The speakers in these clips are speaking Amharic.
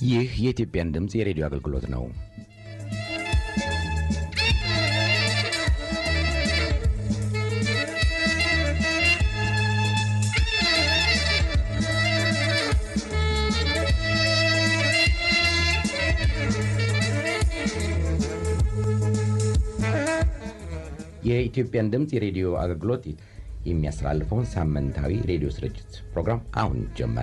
ይህ የኢትዮጵያን ድምፅ የሬዲዮ አገልግሎት ነው። የኢትዮጵያን ድምፅ የሬዲዮ አገልግሎት የሚያስተላልፈውን ሳምንታዊ ሬዲዮ ስርጭት ፕሮግራም አሁን ጀመረ።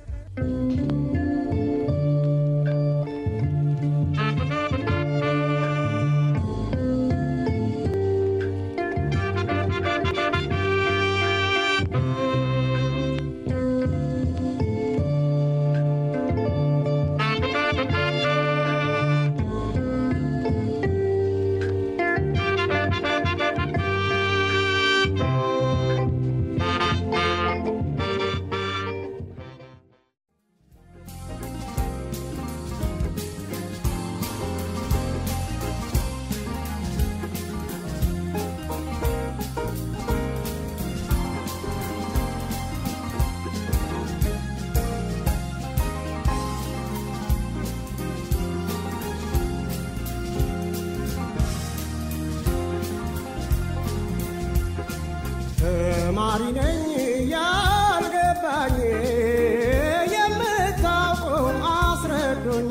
ተማሪ ነኝ ያልገባኝ የምታውቁ አስረዱኝ።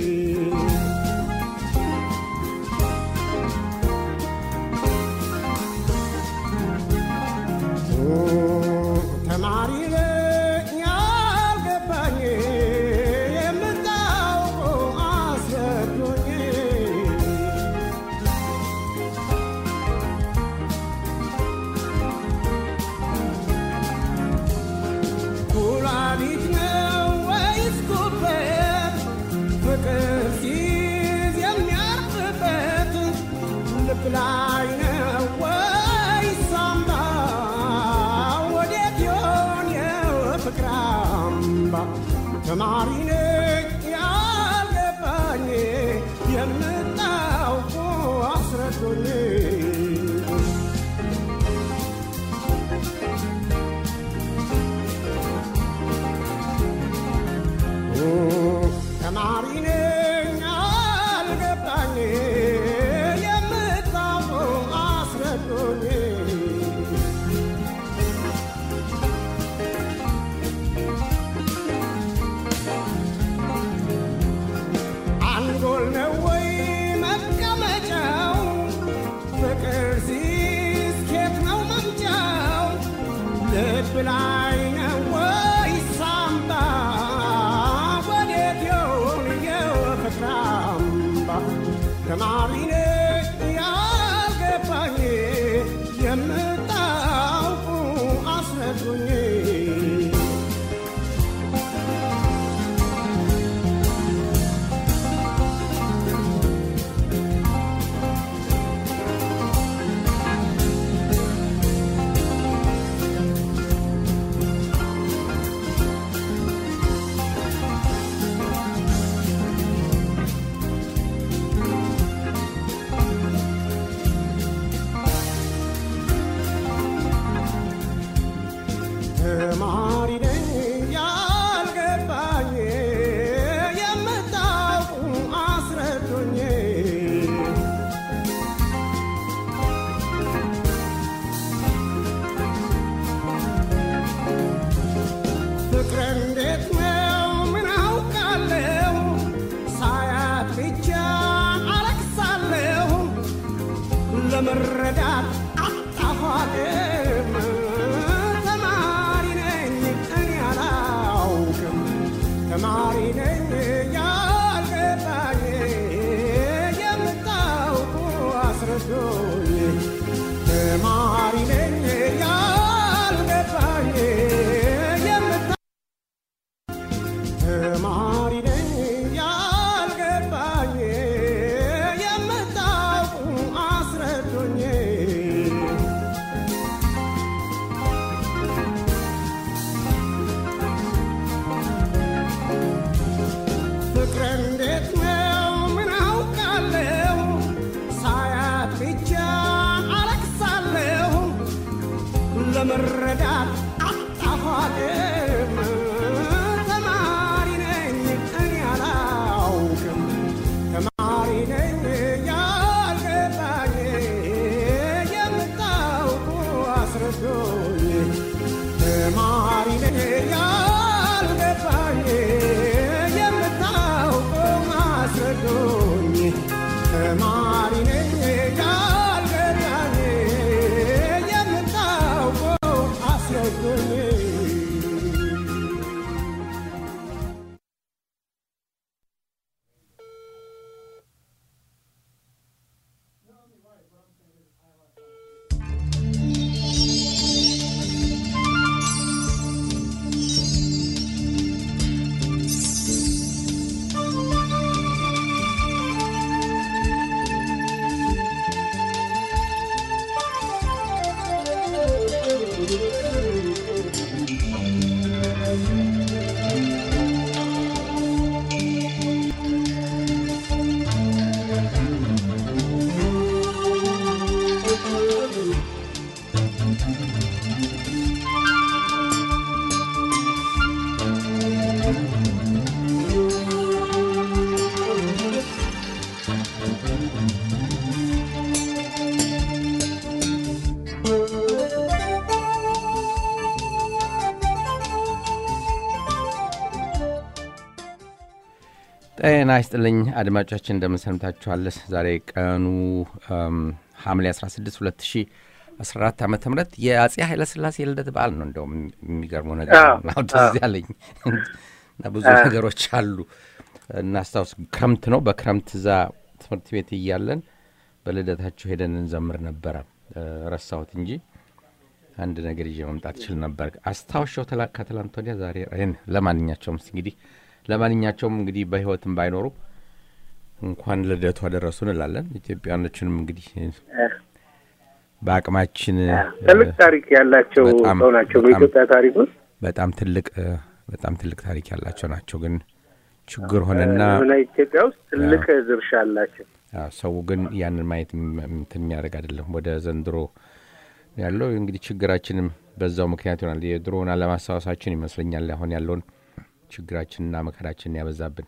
ተማሪ ነኝ ያልገባኝ የምታውቁ አስረዱኝ። ኩላሊት ነው ወይስ ጉበት? ፍቅር ሲይዝ የሚያርፍበት ልብ ላይ ነው ወይስ ሳምባ? ወዴት ይሆን የፍቅር አምባ? ተማሪ ነኝ ያልገባኝ የምታውቁ አስረዱኝ። ተማሪ ነኝ አልገባኝ የምታውቁ አስረዱኝ። አንጎል ነው ወይ መቀመጫው? ፍቅር ሲስኬት ነው መምጫው? ልብ ላይ ነው ወይ ሳምባ? ወዴት ይሆን የፍቅር አምባ? ተማሪ ነኝ ያልገባኝ የምታውቁ አስረዱኝ። ተማሪ ነኝ ያልገባኝ የምታውቁ አስረዱኝ። ፍቅር እንዴት ነው ምን አውቃለሁ ሳያት ብቻ አለቅሳለሁ ለመረዳት አጣኋትም ተማሪ ነኝ እኔ አላውቅም ተማሪ ነኝ ያልገባኝ የምታውቁ አስረዱኝ ተማሪ ነኝ ያልገባኝ የምታ ተማሪ ነኝ ያልገባኝ የምታውቁ አስረዱኝ። ፍቅር እንዴት ነው ምን አውቃለሁ ሳያት ብቻ አለቅሳለሁ ለመረዳት አጣኋትም ተማሪ ነኝ እኔ አላ ጤና ይስጥልኝ አድማጮቻችን፣ እንደምንሰምታችኋል። ዛሬ ቀኑ ሐምሌ 16 2014 ዓ ም የአጼ ኃይለስላሴ የልደት በዓል ነው። እንደውም የሚገርመው ነገር ነው ትዝ ያለኝ እና ብዙ ነገሮች አሉ። እናስታውስ፣ ክረምት ነው። በክረምት እዛ ትምህርት ቤት እያለን በልደታቸው ሄደን እንዘምር ነበረ። ረሳሁት እንጂ አንድ ነገር ይዤ መምጣት ይችል ነበር። አስታውሻው ከትላንት ወዲያ ዛሬ ለማንኛቸውም እንግዲህ ለማንኛቸውም እንግዲህ በህይወትም ባይኖሩ እንኳን ልደቱ አደረሱ እንላለን። ኢትዮጵያኖችንም እንግዲህ በአቅማችን ትልቅ ታሪክ ያላቸው ሰው ናቸው። በኢትዮጵያ ታሪክ ውስጥ በጣም ትልቅ በጣም ትልቅ ታሪክ ያላቸው ናቸው። ግን ችግር ሆነና ኢትዮጵያ ውስጥ ትልቅ ድርሻ አላቸው። ሰው ግን ያንን ማየት እንትን የሚያደርግ አይደለም። ወደ ዘንድሮ ያለው እንግዲህ ችግራችንም በዛው ምክንያት ይሆናል። የድሮውን አለማስታወሳችን ይመስለኛል አሁን ያለውን ችግራችንና መከራችንን ያበዛብን።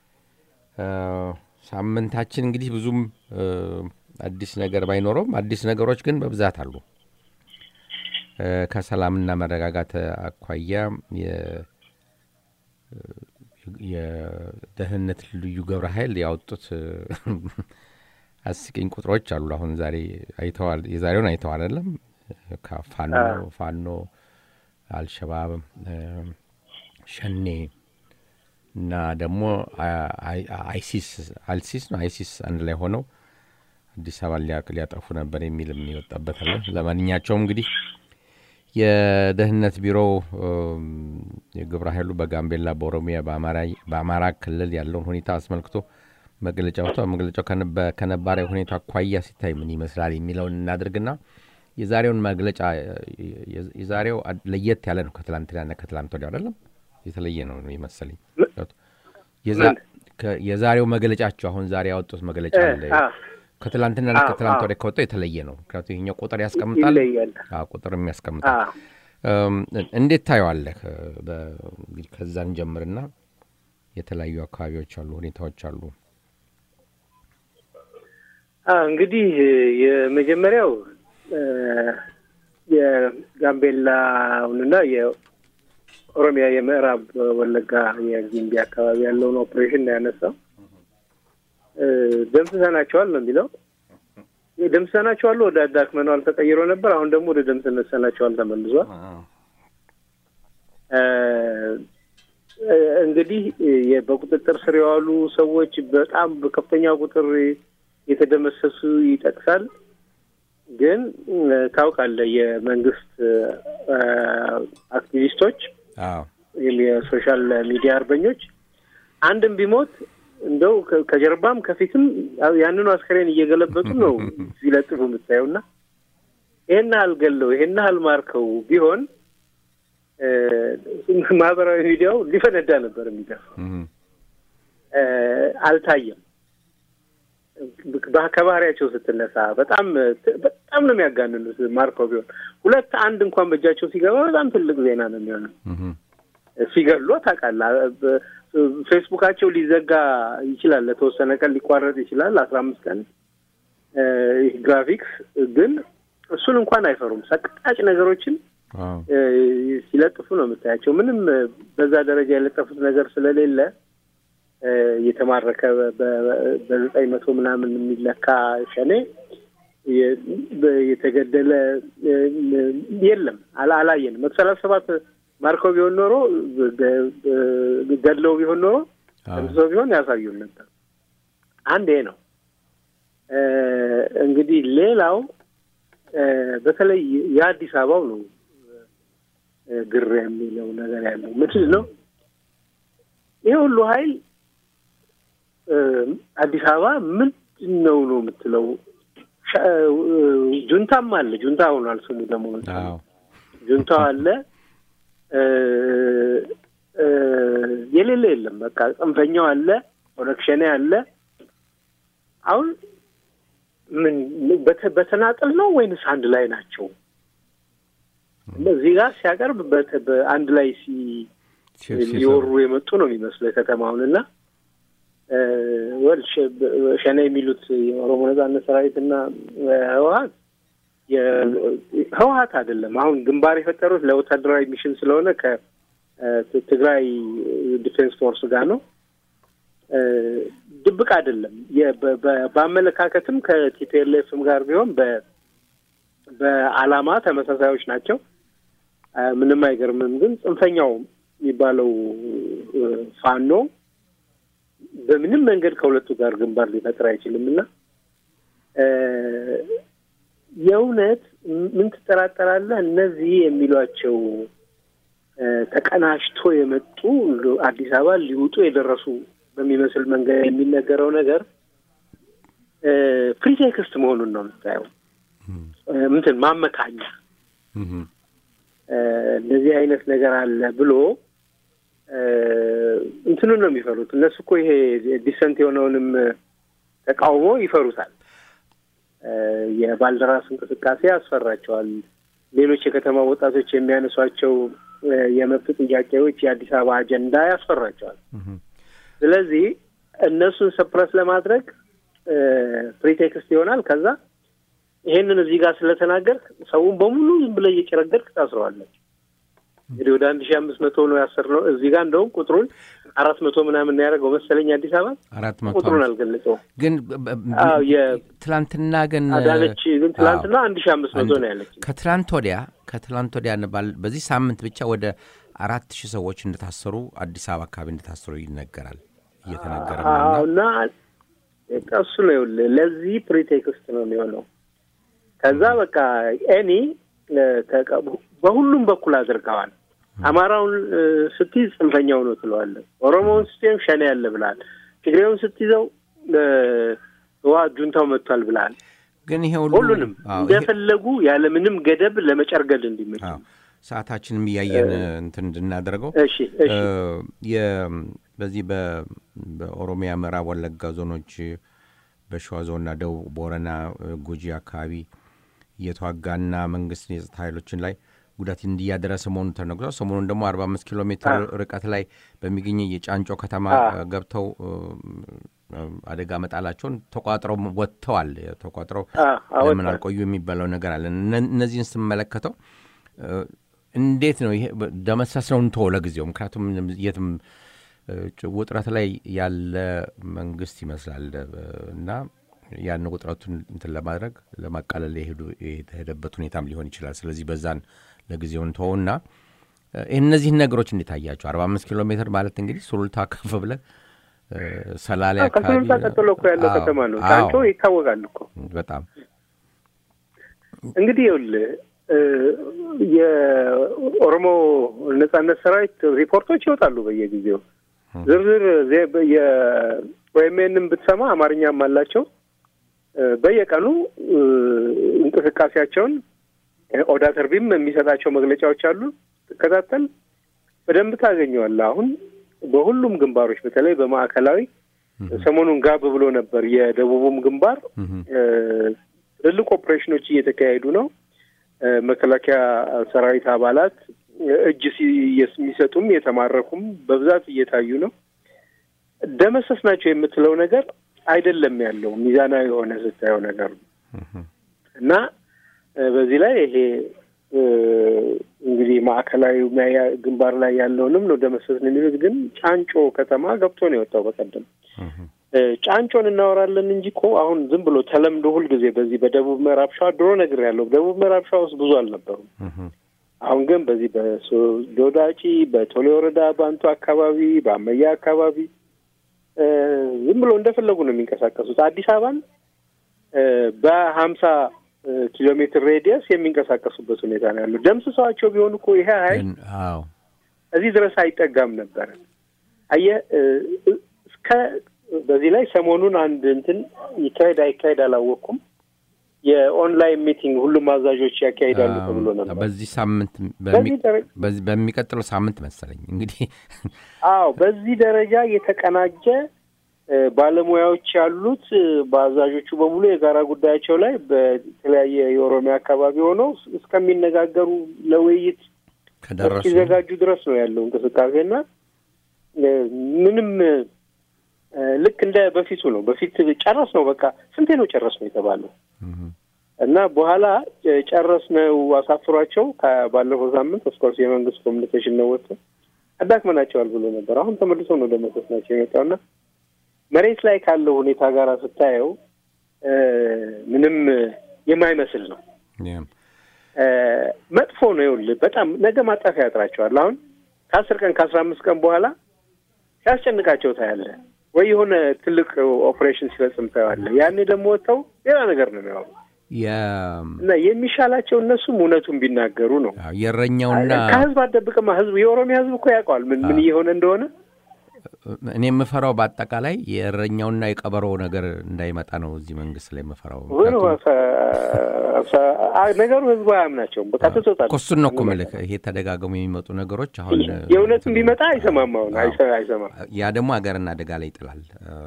ሳምንታችን እንግዲህ ብዙም አዲስ ነገር ባይኖረውም አዲስ ነገሮች ግን በብዛት አሉ። ከሰላምና መረጋጋት አኳያ የደህንነት ልዩ ግብረ ኃይል ያወጡት አስቂኝ ቁጥሮች አሉ። አሁን ዛሬ አይተዋል። የዛሬውን አይተዋል አይደለም? ፋኖ ፋኖ አልሸባብ ሸኔ እና ደግሞ አይሲስ አልሲስ ነው አይሲስ አንድ ላይ ሆነው አዲስ አበባ ሊያጠፉ ነበር የሚልም ይወጣበታል። ለማንኛቸውም እንግዲህ የደህንነት ቢሮው የግብረ ኃይሉ በጋምቤላ፣ በኦሮሚያ፣ በአማራ ክልል ያለውን ሁኔታ አስመልክቶ መግለጫ ወጥቷል። መግለጫው ከነባራዊ ሁኔታ አኳያ ሲታይ ምን ይመስላል የሚለውን እናድርግና የዛሬውን መግለጫ የዛሬው ለየት ያለ ነው። ከትላንትናና ከትላንት ወዲያ አይደለም የተለየ ነው የመሰለኝ። የዛሬው መግለጫቸው አሁን ዛሬ ያወጡት መግለጫ አለ ከትላንትና ከትላንት ወዲያ ከወጣው የተለየ ነው። ምክንያቱም ይሄኛው ቁጥር ያስቀምጣል፣ ቁጥርም ያስቀምጣል። እንዴት ታየዋለህ? እንግዲህ ከዛን ጀምርና የተለያዩ አካባቢዎች አሉ፣ ሁኔታዎች አሉ። እንግዲህ የመጀመሪያው የጋምቤላውንና የኦሮሚያ የምዕራብ ወለጋ የጊምቢ አካባቢ ያለውን ኦፕሬሽን ነው ያነሳው። ደምስሰናቸዋል ነው የሚለው። ደምስሰናቸዋል፣ ወደ አዳክመነዋል ተቀይሮ ነበር። አሁን ደግሞ ወደ ደምስሰናቸዋል ተመልሷል። እንግዲህ በቁጥጥር ስር የዋሉ ሰዎች በጣም በከፍተኛ ቁጥር የተደመሰሱ ይጠቅሳል። ግን ታውቃለህ የመንግስት አክቲቪስቶች ወይም የሶሻል ሚዲያ አርበኞች አንድም ቢሞት እንደው ከጀርባም ከፊትም ያንኑ አስከሬን እየገለበጡ ነው ሲለጥፉ የምታየው እና ይሄን ያህል ገለው ይሄን ያህል ማርከው ቢሆን ማህበራዊ ሚዲያው ሊፈነዳ ነበር የሚደርሰው። አልታየም። ከባህሪያቸው ስትነሳ በጣም በጣም ነው የሚያጋንኑት። ማርከው ቢሆን ሁለት አንድ እንኳን በእጃቸው ሲገባ በጣም ትልቅ ዜና ነው የሚሆነው። ሲገሉ ታውቃለህ፣ ፌስቡካቸው ሊዘጋ ይችላል፣ ለተወሰነ ቀን ሊቋረጥ ይችላል፣ አስራ አምስት ቀን ግራፊክስ ግን እሱን እንኳን አይፈሩም። ሰቅጣጭ ነገሮችን ሲለጥፉ ነው የምታያቸው። ምንም በዛ ደረጃ የለጠፉት ነገር ስለሌለ የተማረከ በዘጠኝ መቶ ምናምን የሚለካ ሸኔ የተገደለ የለም፣ አላየንም። መቶ ሰላሳ ሰባት ማርከው ቢሆን ኖሮ ገድለው ቢሆን ኖሮ ሰው ቢሆን ያሳዩን ነበር። አንድ ይሄ ነው። እንግዲህ ሌላው በተለይ የአዲስ አበባው ነው ግር የሚለው ነገር ያለው ምንድን ነው? ይህ ሁሉ ኃይል አዲስ አበባ ምንድን ነው ነው የምትለው? ጁንታም አለ። ጁንታ ሆኗል ስሙ ደግሞ ጁንታው አለ። የሌለ የለም። በቃ ጽንፈኛው አለ፣ ኦነግ ሸኔ አለ። አሁን ምን በተ- በተናጠል ነው ወይንስ አንድ ላይ ናቸው? እዚህ ጋር ሲያቀርብ በተ- በአንድ ላይ ሲ ሲ- ሲሰሩ። ሊወሩ የመጡ ነው የሚመስለው ከተማውን እና እ፣ ወል ሸ- በ- ሸኔ የሚሉት የኦሮሞ ነጻነት ሰራዊት እና እ፣ ህወሀት የ- ህወሀት አይደለም። አሁን ግንባር የፈጠሩት ለወታደራዊ ሚሽን ስለሆነ ከትግራይ ዲፌንስ ፎርስ ጋር ነው። እ፣ ድብቅ አይደለም። የ- በ- በ- በአመለካከትም ከቲፒኤልኤፍም ጋር ቢሆን በ- በዓላማ ተመሳሳዮች ናቸው። እ፣ ምንም አይገርምም። ግን ጽንፈኛው የሚባለው እ፣ ፋኖ በምንም መንገድ ከሁለቱ ጋር ግንባር ሊፈጥር አይችልም እና እ፣ የእውነት ምን ትጠራጠራለህ? እነዚህ የሚሏቸው እ፣ ተቀናጅቶ የመጡ አዲስ አበባ ሊውጡ የደረሱ በሚመስል መንገድ የሚነገረው ነገር እ፣ ፕሪቴክስት መሆኑን ነው የምታየው። እ፣ ምንትን ማመካኛ እህም። እ፣ እንደዚህ አይነት ነገር አለ ብሎ እ፣ እንትኑን ነው የሚፈሩት እነሱ እኮ ይሄ ዲሰንት የሆነውንም ተቃውሞ ይፈሩታል። እ፣ የባልደራስ እንቅስቃሴ ያስፈራቸዋል። ሌሎች የከተማ ወጣቶች የሚያነሷቸው እ፣ የመብት ጥያቄዎች የአዲስ አበባ አጀንዳ ያስፈራቸዋል። ስለዚህ እነሱን ሰፕረስ ለማድረግ እ፣ ፕሪቴክስት ይሆናል። ከዛ ይሄንን እዚህ ጋር ስለተናገርክ ሰውን በሙሉ ዝም ብለህ እየጨረገድክ ታስረዋለች። እንግዲህ ወደ አንድ ሺ አምስት መቶ ነው ያሰርነው። እዚህ ጋር እንደውም ቁጥሩን አራት መቶ ምናምን ያደረገው መሰለኝ አዲስ አበባ አራት መቶ ቁጥሩን አምስት አልገለጸውም። ግን በ- በ- አዎ የ- ትላንትና ግን አዳነች ግን ትላንትና አንድ ሺ አምስት መቶ አንድ- ነው ያለች። ከትላንት ወዲያ ከትላንት ወዲያ ባል- በዚህ ሳምንት ብቻ ወደ አራት ሺህ ሰዎች እንደታሰሩ አዲስ አበባ አካባቢ እንደታሰሩ ይነገራል እየተነገረ ነው አዎ እና እና ቀሱ ነው ይኸውልህ፣ ለዚህ ፕሪቴክስት ነው የሚሆነው። ከዛ በቃ ኤኒ በሁሉም በኩል አድርገዋል። አማራውን እ፣ ስትይዝ ጽንፈኛው ነው ትለዋለህ። ኦሮሞውን ስትይዘው ሸኔ ያለ ብለሃል። ትግሬውን ስትይዘው እ፣ ህወሓት ጁንታው መጥቷል ብለሃል። ግን ይሄ ሁሉ ሁሉንም አዎ፣ ይሄ- እንደፈለጉ ያለምንም ገደብ ለመጨርገድ እንዲመች። አዎ፣ ሰዓታችንም እያየን እንትን እንድናደርገው እሺ እሺ እ፣ የ- በዚህ በ- በኦሮሚያ ምዕራብ ወለጋ ዞኖች በሸዋ ዞንና ደቡብ ቦረና እ፣ ጉጂ አካባቢ እየተዋጋና መንግስት የጸጥታ ኃይሎችን ላይ ጉዳት እንዲያደረሰ መሆኑ ተነግሯል። ሰሞኑን ደግሞ አርባ አምስት ኪሎ ሜትር ርቀት ላይ በሚገኝ የጫንጮ ከተማ አዎ። እ፣ ገብተው እ፣ እ፣ አደጋ መጣላቸውን ተቋጥረው ወጥተዋል። ተቋጥረው አ አወጣ ለምን አልቆዩ የሚባለው ነገር አለ። እነ- እነዚህን ስመለከተው እ፣ እንዴት ነው ይሄ ደመሰስ ነው እንተወው ለጊዜው። ምክንያቱም የትም እ፣ ጭ- ውጥረት ላይ ያለ መንግስት ይመስላል እ፣ እና ያን ውጥረቱን እንትን ለማድረግ ለማቃለል የሄዱ የተሄደበት ሁኔታም ሊሆን ይችላል። ስለዚህ በዛን ለጊዜው እንተወውና እ፣ እነዚህን ነገሮች እንዴት አያቸው? አርባ አምስት ኪሎ ሜትር ማለት እንግዲህ ሱሉልታ ከፍ ብለህ እ፣ ሰላሌ አካባቢ ከሱሉልታ ቀጥሎ እኮ ያለው አዎ፣ ከተማ ነው። አዎ፣ ጫንጮ ይታወቃል እኮ በጣም እንግዲህ ይኸውልህ እ፣ የኦሮሞ ነጻነት ሰራዊት ሪፖርቶች ይወጣሉ በየጊዜው ዝርዝር ዜ- በ- የኦኤምኤንም ብትሰማ አማርኛም አላቸው እ፣ በየቀኑ እ፣ እንቅስቃሴያቸውን እ፣ ኦዳ ተርቢም የሚሰጣቸው መግለጫዎች አሉ። ትከታተል በደንብ ታገኘዋለህ። አሁን በሁሉም ግንባሮች በተለይ በማዕከላዊ ሰሞኑን ጋብ ብሎ ነበር። የደቡቡም ግንባር እ፣ ትልልቅ ኦፕሬሽኖች እየተካሄዱ ነው። እ፣ መከላከያ ሰራዊት አባላት እ፣ እጅ ሲ- የሚሰጡም የተማረኩም በብዛት እየታዩ ነው። ደመሰስ ናቸው የምትለው ነገር አይደለም ያለው ሚዛናዊ የሆነ ስታየው ነገር ነው እና እ፣ በዚህ ላይ ይሄ እ፣ እንግዲህ ማዕከላዊ ሚያ- ግንባር ላይ ያለውንም ነው ደመሰስ ነው የሚሉት። ግን ጫንጮ ከተማ ገብቶ ነው የወጣው በቀደም እ፣ ጫንጮን እናወራለን እንጂ እኮ አሁን ዝም ብሎ ተለምዶ ሁልጊዜ በዚህ በደቡብ ምዕራብ ሸዋ ድሮ ነገር ያለው ደቡብ ምዕራብ ሸዋ ውስጥ ብዙ አልነበሩም። አሁን ግን በዚህ በዶዳጪ በቶሌ ወረዳ ባንቱ አካባቢ በአመያ አካባቢ እ፣ ዝም ብሎ እንደፈለጉ ነው የሚንቀሳቀሱት። አዲስ አበባን እ፣ በሀምሳ እ፣ ኪሎ ሜትር ሬዲየስ የሚንቀሳቀሱበት ሁኔታ ነው ያለው። ደምስሰዋቸው ቢሆን እኮ ይሄ ሀይል ግን አዎ እዚህ ድረስ አይጠጋም ነበረ። አየህ እ፣ እ፣ እስከ በዚህ ላይ ሰሞኑን አንድ እንትን ይካሄድ አይካሄድ አላወቅኩም። የኦንላይን ሚቲንግ ሁሉም አዛዦች ያካሂዳሉ ተብሎ ነበር። በዚህ ሳምንት በዚህ ደረጃ በዚህ በሚቀጥለው ሳምንት መሰለኝ እንግዲህ አዎ፣ በዚህ ደረጃ የተቀናጀ ባለሙያዎች ያሉት በአዛዦቹ በሙሉ የጋራ ጉዳያቸው ላይ በተለያየ የኦሮሚያ አካባቢ ሆነው እስከሚነጋገሩ ለውይይት ከደረሱ እስኪዘጋጁ ድረስ ነው ያለው እንቅስቃሴና ምንም ልክ እንደ በፊቱ ነው። በፊት ጨረስ ነው በቃ ስንቴ ነው ጨረስ ነው የተባለው እና በኋላ ጨረስ ነው አሳፍሯቸው ባለፈው ሳምንት ኦፍኮርስ የመንግስት ኮሚኒኬሽን ነው ወጥቶ አዳክመናቸዋል ብሎ ነበር። አሁን ተመልሰው ነው ደመሰስ ናቸው የመጣውና መሬት ላይ ካለው ሁኔታ ጋር ስታየው ምንም የማይመስል ነው። መጥፎ ነው። ይኸውልህ በጣም ነገ ማጣፊያ ያጥራቸዋል። አሁን ከአስር ቀን ከአስራ አምስት ቀን በኋላ ሲያስጨንቃቸው ታያለህ፣ ወይ የሆነ ትልቅ ኦፕሬሽን ሲፈጽም ታየዋለህ። ያኔ ደግሞ ወጥተው ሌላ ነገር ነው የሚያወሩ እና የሚሻላቸው እነሱም እውነቱን ቢናገሩ ነው። የእረኛውና ከህዝብ አትደብቅማ። ህዝብ የኦሮሚያ ህዝብ እኮ ያውቀዋል ምን ምን እየሆነ እንደሆነ። እኔ የምፈራው በአጠቃላይ የእረኛውና የቀበሮ ነገር እንዳይመጣ ነው እዚህ መንግስት ላይ የምፈራው። ነገሩ ህዝቡ አያምናቸውም። በቃ ትቶታል። እሱን ነው እኮ የምልህ። ይሄ ተደጋግሞ የሚመጡ ነገሮች አሁን የእውነትም ቢመጣ አይሰማም። አሁን አይሰማም። ያ ደግሞ ሀገርን አደጋ ላይ ይጥላል።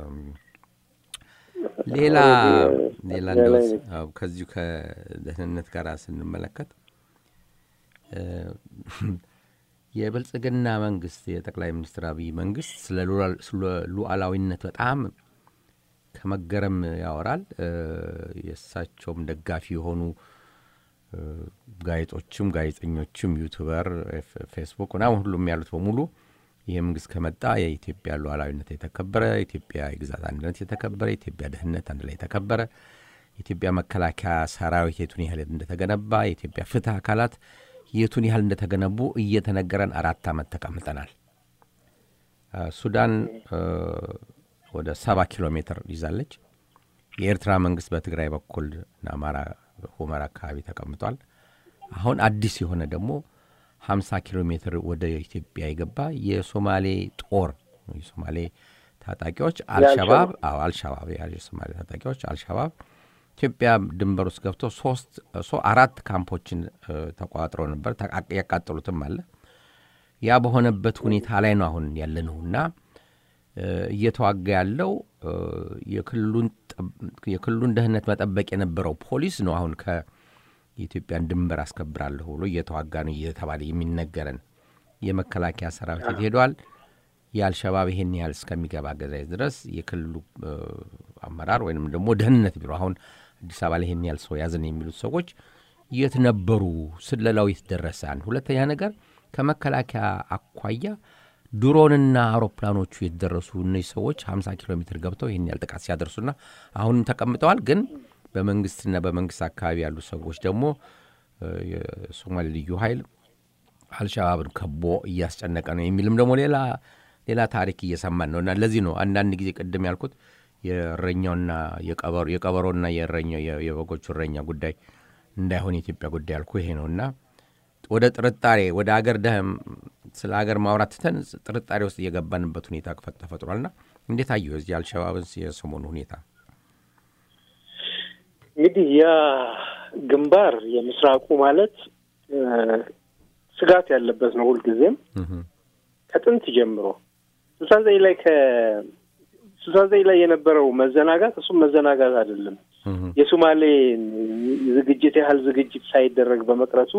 ሌላ ሌላ ከዚሁ ከደህንነት ጋር ስንመለከት የብልጽግና መንግስት የጠቅላይ ሚኒስትር አብይ መንግስት ስለ ሉዓላዊነት በጣም ከመገረም ያወራል። የእሳቸውም ደጋፊ የሆኑ ጋዜጦችም፣ ጋዜጠኞችም፣ ዩቱበር፣ ፌስቡክ ምናምን ሁሉም ያሉት በሙሉ ይህ መንግስት ከመጣ የኢትዮጵያ ሉዓላዊነት የተከበረ፣ የኢትዮጵያ የግዛት አንድነት የተከበረ፣ የኢትዮጵያ ደህንነት አንድ ላይ የተከበረ፣ የኢትዮጵያ መከላከያ ሰራዊት የቱን ያህል እንደተገነባ፣ የኢትዮጵያ ፍትህ አካላት የቱን ያህል እንደተገነቡ እየተነገረን አራት ዓመት ተቀምጠናል። ሱዳን ወደ ሰባ ኪሎ ሜትር ይዛለች። የኤርትራ መንግስት በትግራይ በኩል አማራ ሁመራ አካባቢ ተቀምጧል። አሁን አዲስ የሆነ ደግሞ ሀምሳ ኪሎ ሜትር ወደ ኢትዮጵያ የገባ የሶማሌ ጦር የሶማሌ ታጣቂዎች አልሸባብ አዎ አልሸባብ የሶማሌ ታጣቂዎች አልሸባብ ኢትዮጵያ ድንበር ውስጥ ገብቶ ሶስት አራት ካምፖችን ተቋጥረው ነበር። ያቃጠሉትም አለ። ያ በሆነበት ሁኔታ ላይ ነው አሁን ያለነው እና እየተዋጋ ያለው የክልሉን ደህንነት መጠበቅ የነበረው ፖሊስ ነው አሁን የኢትዮጵያን ድንበር አስከብራለሁ ብሎ እየተዋጋ ነው እየተባለ የሚነገረን የመከላከያ ሰራዊት ሄደዋል። የአልሸባብ ይሄን ያህል እስከሚገባ ገዛይ ድረስ የክልሉ አመራር ወይም ደግሞ ደህንነት ቢሮ አሁን አዲስ አበባ ላይ ይሄን ያህል ሰው ያዝን የሚሉት ሰዎች የት ነበሩ? ስለላው የት ደረሰ? አንድ ሁለተኛ ነገር ከመከላከያ አኳያ ድሮንና አውሮፕላኖቹ የተደረሱ እነዚህ ሰዎች 50 ኪሎ ሜትር ገብተው ይህን ያህል ጥቃት ሲያደርሱና አሁንም ተቀምጠዋል ግን በመንግስትና በመንግስት አካባቢ ያሉ ሰዎች ደግሞ የሶማሌ ልዩ ኃይል አልሸባብን ከቦ እያስጨነቀ ነው የሚልም ደግሞ ሌላ ሌላ ታሪክ እየሰማን ነው እና ለዚህ ነው አንዳንድ ጊዜ ቅድም ያልኩት የእረኛውና የቀበሮና የእረኛው የበጎቹ እረኛ ጉዳይ እንዳይሆን የኢትዮጵያ ጉዳይ ያልኩ ይሄ ነው እና ወደ ጥርጣሬ ወደ አገር ደህም ስለ ሀገር ማውራት ትተን ጥርጣሬ ውስጥ እየገባንበት ሁኔታ ተፈጥሯልና እንዴት አየሁ እዚህ አልሸባብን የሰሞኑ ሁኔታ እንግዲህ ያ ግንባር የምስራቁ ማለት ስጋት ያለበት ነው። ሁልጊዜም ከጥንት ጀምሮ ስልሳ ዘጠኝ ላይ ከስልሳ ዘጠኝ ላይ የነበረው መዘናጋት እሱም መዘናጋት አይደለም። የሶማሌ ዝግጅት ያህል ዝግጅት ሳይደረግ በመቅረቱ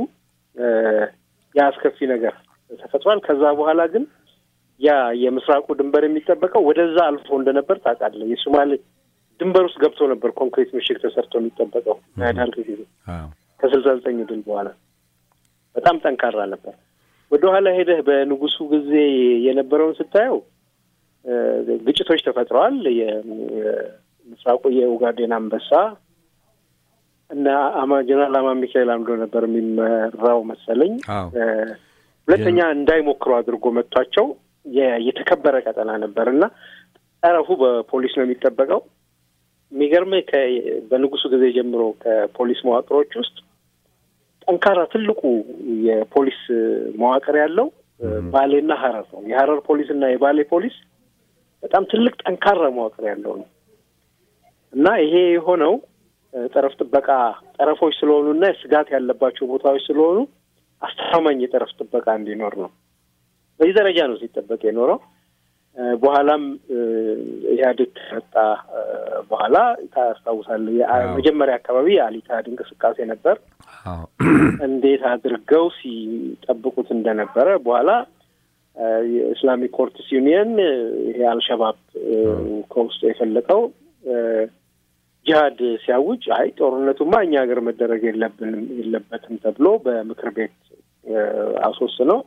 የአስከፊ ነገር ተፈጥሯል። ከዛ በኋላ ግን ያ የምስራቁ ድንበር የሚጠበቀው ወደዛ አልፎ እንደነበር ታውቃለህ። የሶማሌ ድንበር ውስጥ ገብቶ ነበር ኮንክሪት ምሽግ ተሰርቶ የሚጠበቀው ያዳርግ ጊዜ ከስልሳ ዘጠኝ ድል በኋላ በጣም ጠንካራ ነበር። ወደ ኋላ ሄደህ በንጉሱ ጊዜ የነበረውን ስታየው ግጭቶች ተፈጥረዋል። የምስራቁ የኡጋዴን አንበሳ እና አማ ጀነራል አማ ሚካኤል አምዶ ነበር የሚመራው መሰለኝ። ሁለተኛ እንዳይሞክሩ አድርጎ መጥቷቸው የተከበረ ቀጠና ነበር እና ጠረፉ በፖሊስ ነው የሚጠበቀው። የሚገርምህ በንጉሱ ጊዜ ጀምሮ ከፖሊስ መዋቅሮች ውስጥ ጠንካራ ትልቁ የፖሊስ መዋቅር ያለው ባሌና ሀረር ነው። የሀረር ፖሊስ እና የባሌ ፖሊስ በጣም ትልቅ ጠንካራ መዋቅር ያለው ነው እና ይሄ የሆነው ጠረፍ ጥበቃ ጠረፎች ስለሆኑ እና ስጋት ያለባቸው ቦታዎች ስለሆኑ አስተማማኝ የጠረፍ ጥበቃ እንዲኖር ነው። በዚህ ደረጃ ነው ሲጠበቅ የኖረው። በኋላም ኢህአዴግ ከመጣ በኋላ ታስታውሳለህ፣ መጀመሪያ አካባቢ የአሊታድ እንቅስቃሴ ነበር። እንዴት አድርገው ሲጠብቁት እንደነበረ በኋላ የኢስላሚክ ኮርትስ ዩኒየን ይሄ አልሸባብ ከውስጡ የፈለቀው ጂሀድ ሲያውጅ አይ ጦርነቱማ እኛ ሀገር መደረግ የለብንም የለበትም ተብሎ በምክር ቤት አስወስነው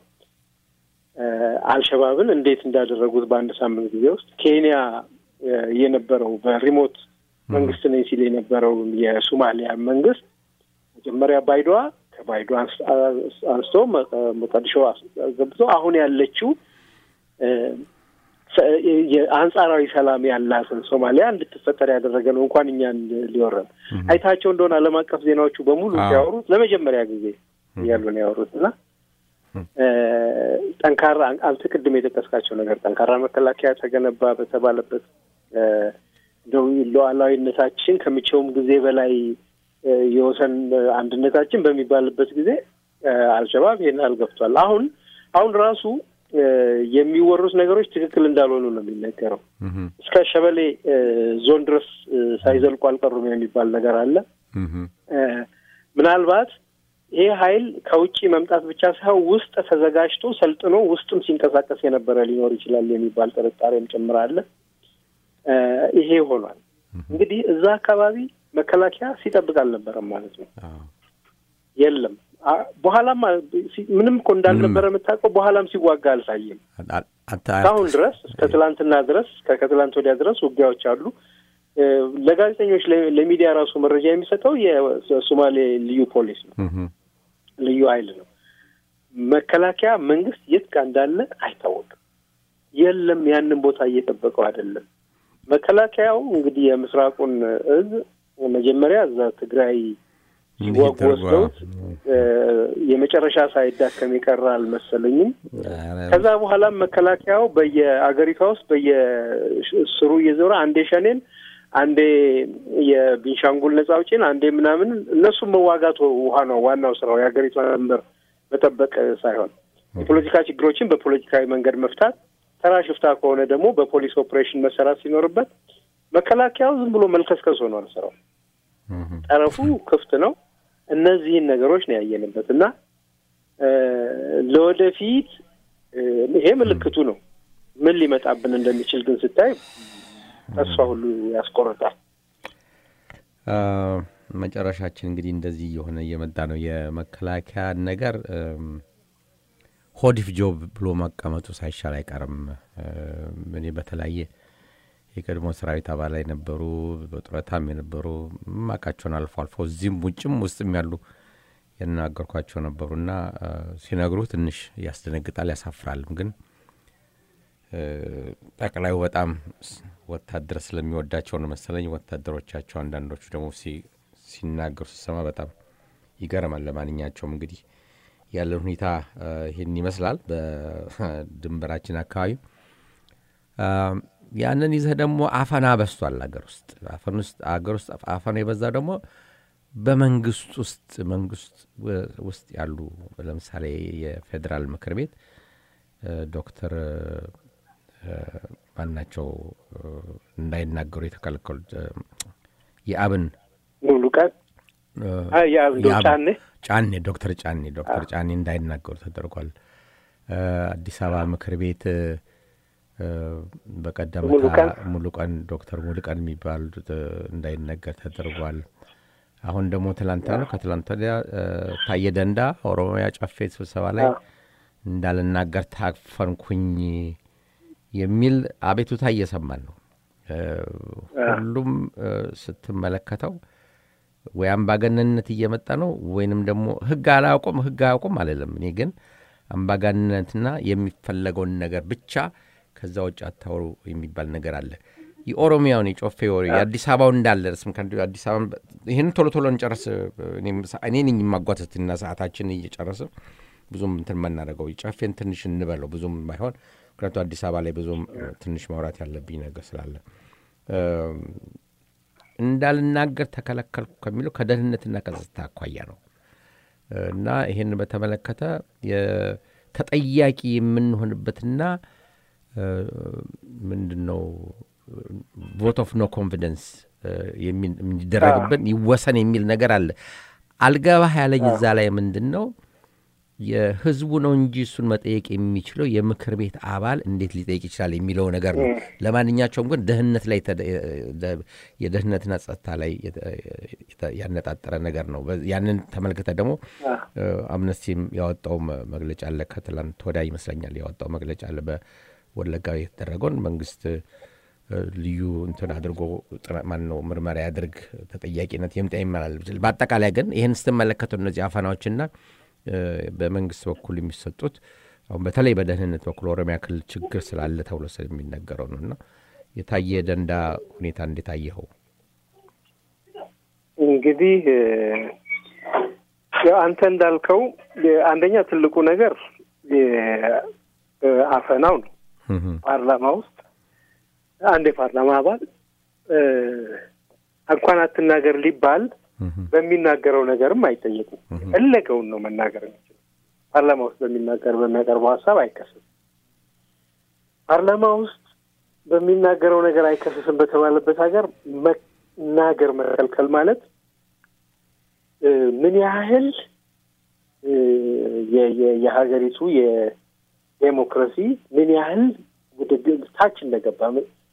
አልሸባብን እንዴት እንዳደረጉት በአንድ ሳምንት ጊዜ ውስጥ ኬንያ የነበረው በሪሞት መንግስት ነኝ ሲል የነበረው የሶማሊያ መንግስት መጀመሪያ ባይዶዋ ከባይዶ አንስቶ ሞቃዲሾ ገብቶ አሁን ያለችው የአንጻራዊ ሰላም ያላትን ሶማሊያ እንድትፈጠር ያደረገ ነው። እንኳን እኛን ሊወረን አይታቸው እንደሆነ ዓለም አቀፍ ዜናዎቹ በሙሉ ሲያወሩት ለመጀመሪያ ጊዜ እያሉ ነው ያወሩት እና ጠንካራ አንተ ቅድም የጠቀስካቸው ነገር ጠንካራ መከላከያ ተገነባ በተባለበት እንደው ሉዓላዊነታችን ከመቼውም ጊዜ በላይ የወሰን አንድነታችን በሚባልበት ጊዜ አልሸባብ ይሄን ያህል ገብቷል። አሁን አሁን ራሱ የሚወሩት ነገሮች ትክክል እንዳልሆኑ ነው የሚነገረው። እስከ ሸበሌ ዞን ድረስ ሳይዘልቁ አልቀሩም የሚባል ነገር አለ። ምናልባት ይሄ ኃይል ከውጭ መምጣት ብቻ ሳይሆን ውስጥ ተዘጋጅቶ ሰልጥኖ ውስጥም ሲንቀሳቀስ የነበረ ሊኖር ይችላል የሚባል ጥርጣሬም ጭምር አለ። ይሄ ሆኗል። እንግዲህ እዛ አካባቢ መከላከያ ሲጠብቅ አልነበረም ማለት ነው። የለም በኋላም ምንም እኮ እንዳልነበረ የምታውቀው በኋላም ሲዋጋ አልታየም። እስካሁን ድረስ እስከ ትላንትና ድረስ ከትላንት ወዲያ ድረስ ውጊያዎች አሉ። ለጋዜጠኞች ለሚዲያ ራሱ መረጃ የሚሰጠው የሶማሌ ልዩ ፖሊስ ነው፣ ልዩ ኃይል ነው። መከላከያ መንግስት የት ጋር እንዳለ አይታወቅም። የለም ያንን ቦታ እየጠበቀው አይደለም። መከላከያው እንግዲህ የምስራቁን እዝ መጀመሪያ እዛ ትግራይ ሲዋጉ ወስደውት የመጨረሻ ሳይዳከም የቀረ አልመሰለኝም። ከዛ በኋላም መከላከያው በየአገሪቷ ውስጥ በየስሩ እየዞረ አንዴ ሸኔን፣ አንዴ የቢንሻንጉል ነጻ አውጪን፣ አንዴ ምናምን እነሱም መዋጋት ውሃ ነው ዋናው ስራው የሀገሪቷን ድንበር መጠበቅ ሳይሆን የፖለቲካ ችግሮችን በፖለቲካዊ መንገድ መፍታት፣ ተራ ሽፍታ ከሆነ ደግሞ በፖሊስ ኦፕሬሽን መሰራት ሲኖርበት መከላከያው ዝም ብሎ መልከስከስ ሆኗል ስራው። ጠረፉ ክፍት ነው። እነዚህን ነገሮች ነው ያየንበት እና ለወደፊት ይሄ ምልክቱ ነው። ምን ሊመጣብን እንደሚችል ግን ስታይ ተስፋ ሁሉ ያስቆርጣል። መጨረሻችን እንግዲህ እንደዚህ እየሆነ እየመጣ ነው። የመከላከያ ነገር ሆዲፍ ጆብ ብሎ መቀመጡ ሳይሻል አይቀርም። እኔ በተለያየ የቀድሞ ሰራዊት አባል የነበሩ በጡረታም የነበሩ ማቃቸውን አልፎ አልፎ እዚህም ውጭም ውስጥም ያሉ ያናገርኳቸው ነበሩና ሲነግሩ ትንሽ ያስደነግጣል፣ ያሳፍራልም። ግን ጠቅላዩ በጣም ወታደር ስለሚወዳቸው ነው መሰለኝ ወታደሮቻቸው አንዳንዶቹ ደግሞ ሲናገሩ ሲሰማ በጣም ይገርማል። ለማንኛቸውም እንግዲህ ያለን ሁኔታ ይህን ይመስላል። በድንበራችን አካባቢ ያንን ይዘህ ደግሞ አፈና በስቷል አገር ውስጥ አፈን ውስጥ አገር ውስጥ አፈና የበዛ ደግሞ በመንግስት ውስጥ መንግስት ውስጥ ያሉ ለምሳሌ የፌዴራል ምክር ቤት ዶክተር ማናቸው እንዳይናገሩ የተከለከሉት የአብን ሙሉ ቀን ጫኔ ጫኔ ዶክተር ጫኔ ዶክተር ጫኔ እንዳይናገሩ ተደርጓል። አዲስ አበባ ምክር ቤት በቀደምታ ሙሉ ቀን ዶክተር ሙሉ ቀን የሚባሉት እንዳይነገር ተደርጓል። አሁን ደግሞ ትላንትና ነው ከትላንት ወዲያ ታየ ደንዳ ኦሮሚያ ጨፌ ስብሰባ ላይ እንዳልናገር ታፈንኩኝ የሚል አቤቱታ እየሰማን ነው። ሁሉም ስትመለከተው ወይ አምባገነንነት እየመጣ ነው ወይንም ደግሞ ህግ አላውቁም ህግ አያውቁም አልልም። እኔ ግን አምባገነንነትና የሚፈለገውን ነገር ብቻ ከዛ ውጭ አታውሩ የሚባል ነገር አለ። የኦሮሚያውን የጮፌ ወሬ የአዲስ አበባውን እንዳለ ስም አዲስ አበባ ይህን ቶሎ ቶሎ እንጨርስ። እኔ ነኝ የማጓተትና ሰዓታችን እየጨረስ ብዙም እንትን መናደርገው ጨፌን ትንሽ እንበለው ብዙም ባይሆን ምክንያቱ አዲስ አበባ ላይ ብዙም ትንሽ ማውራት ያለብኝ ነገር ስላለ እንዳልናገር ተከለከልኩ ከሚለው ከደህንነትና ከጸጥታ አኳያ ነው እና ይህን በተመለከተ ተጠያቂ የምንሆንበትና ምንድን ነው ቮት ኦፍ ኖ ኮንፊደንስ የሚደረግብን ይወሰን የሚል ነገር አለ። አልገባህ ያለኝ እዛ ላይ ምንድን ነው የህዝቡ ነው እንጂ እሱን መጠየቅ የሚችለው የምክር ቤት አባል እንዴት ሊጠይቅ ይችላል የሚለው ነገር ነው። ለማንኛቸውም ግን ደህንነት ላይ የደህንነትና ጸጥታ ላይ ያነጣጠረ ነገር ነው። ያንን ተመልክተ ደግሞ አምነስቲም ያወጣው መግለጫ አለ። ከትላንት ወዲያ ይመስለኛል ያወጣው መግለጫ አለ። በወለጋ የተደረገውን መንግስት ልዩ እንትን አድርጎ ማን ነው ምርመራ ያድርግ፣ ተጠያቂነት የምጣ ይመላል። በአጠቃላይ ግን ይህን ስትመለከተው እነዚህ አፈናዎችና በመንግስት በኩል የሚሰጡት አሁን በተለይ በደህንነት በኩል ኦሮሚያ ክልል ችግር ስላለ ተብሎ የሚነገረው ነው እና የታየ ደንዳ ሁኔታ እንዴት አየኸው? እንግዲህ አንተ እንዳልከው አንደኛ ትልቁ ነገር አፈናው ነው። ፓርላማ ውስጥ አንድ የፓርላማ አባል እንኳን አትናገር ሊባል በሚናገረው ነገርም አይጠየቁም። የፈለገውን ነው መናገር የሚችለው። ፓርላማ ውስጥ በሚናገር በሚያቀርበው ሀሳብ አይከስም። ፓርላማ ውስጥ በሚናገረው ነገር አይከስስም በተባለበት ሀገር መናገር መከልከል ማለት ምን ያህል የሀገሪቱ የዴሞክራሲ ምን ያህል ታች እንደገባ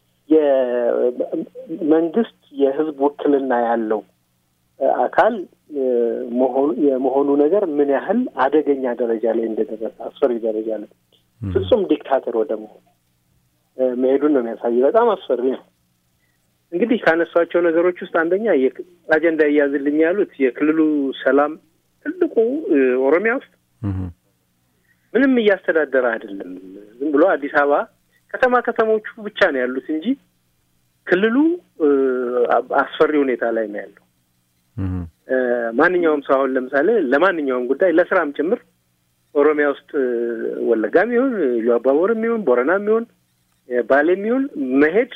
የመንግስት የህዝብ ውክልና ያለው አካል የመሆኑ ነገር ምን ያህል አደገኛ ደረጃ ላይ እንደደረሰ አስፈሪ ደረጃ ላይ ፍጹም ዲክታተር ወደ መሆን መሄዱን ነው የሚያሳይ። በጣም አስፈሪ ነው። እንግዲህ ካነሷቸው ነገሮች ውስጥ አንደኛ አጀንዳ እያዝልኝ ያሉት የክልሉ ሰላም ትልቁ ኦሮሚያ ውስጥ ምንም እያስተዳደረ አይደለም። ዝም ብሎ አዲስ አበባ ከተማ ከተሞቹ ብቻ ነው ያሉት እንጂ ክልሉ አስፈሪ ሁኔታ ላይ ነው ያለው። ማንኛውም ሰው አሁን ለምሳሌ ለማንኛውም ጉዳይ ለስራም ጭምር ኦሮሚያ ውስጥ ወለጋም ይሁን ኢሉ አባቦርም ይሁን ቦረናም ይሁን ባሌም ይሁን መሄድ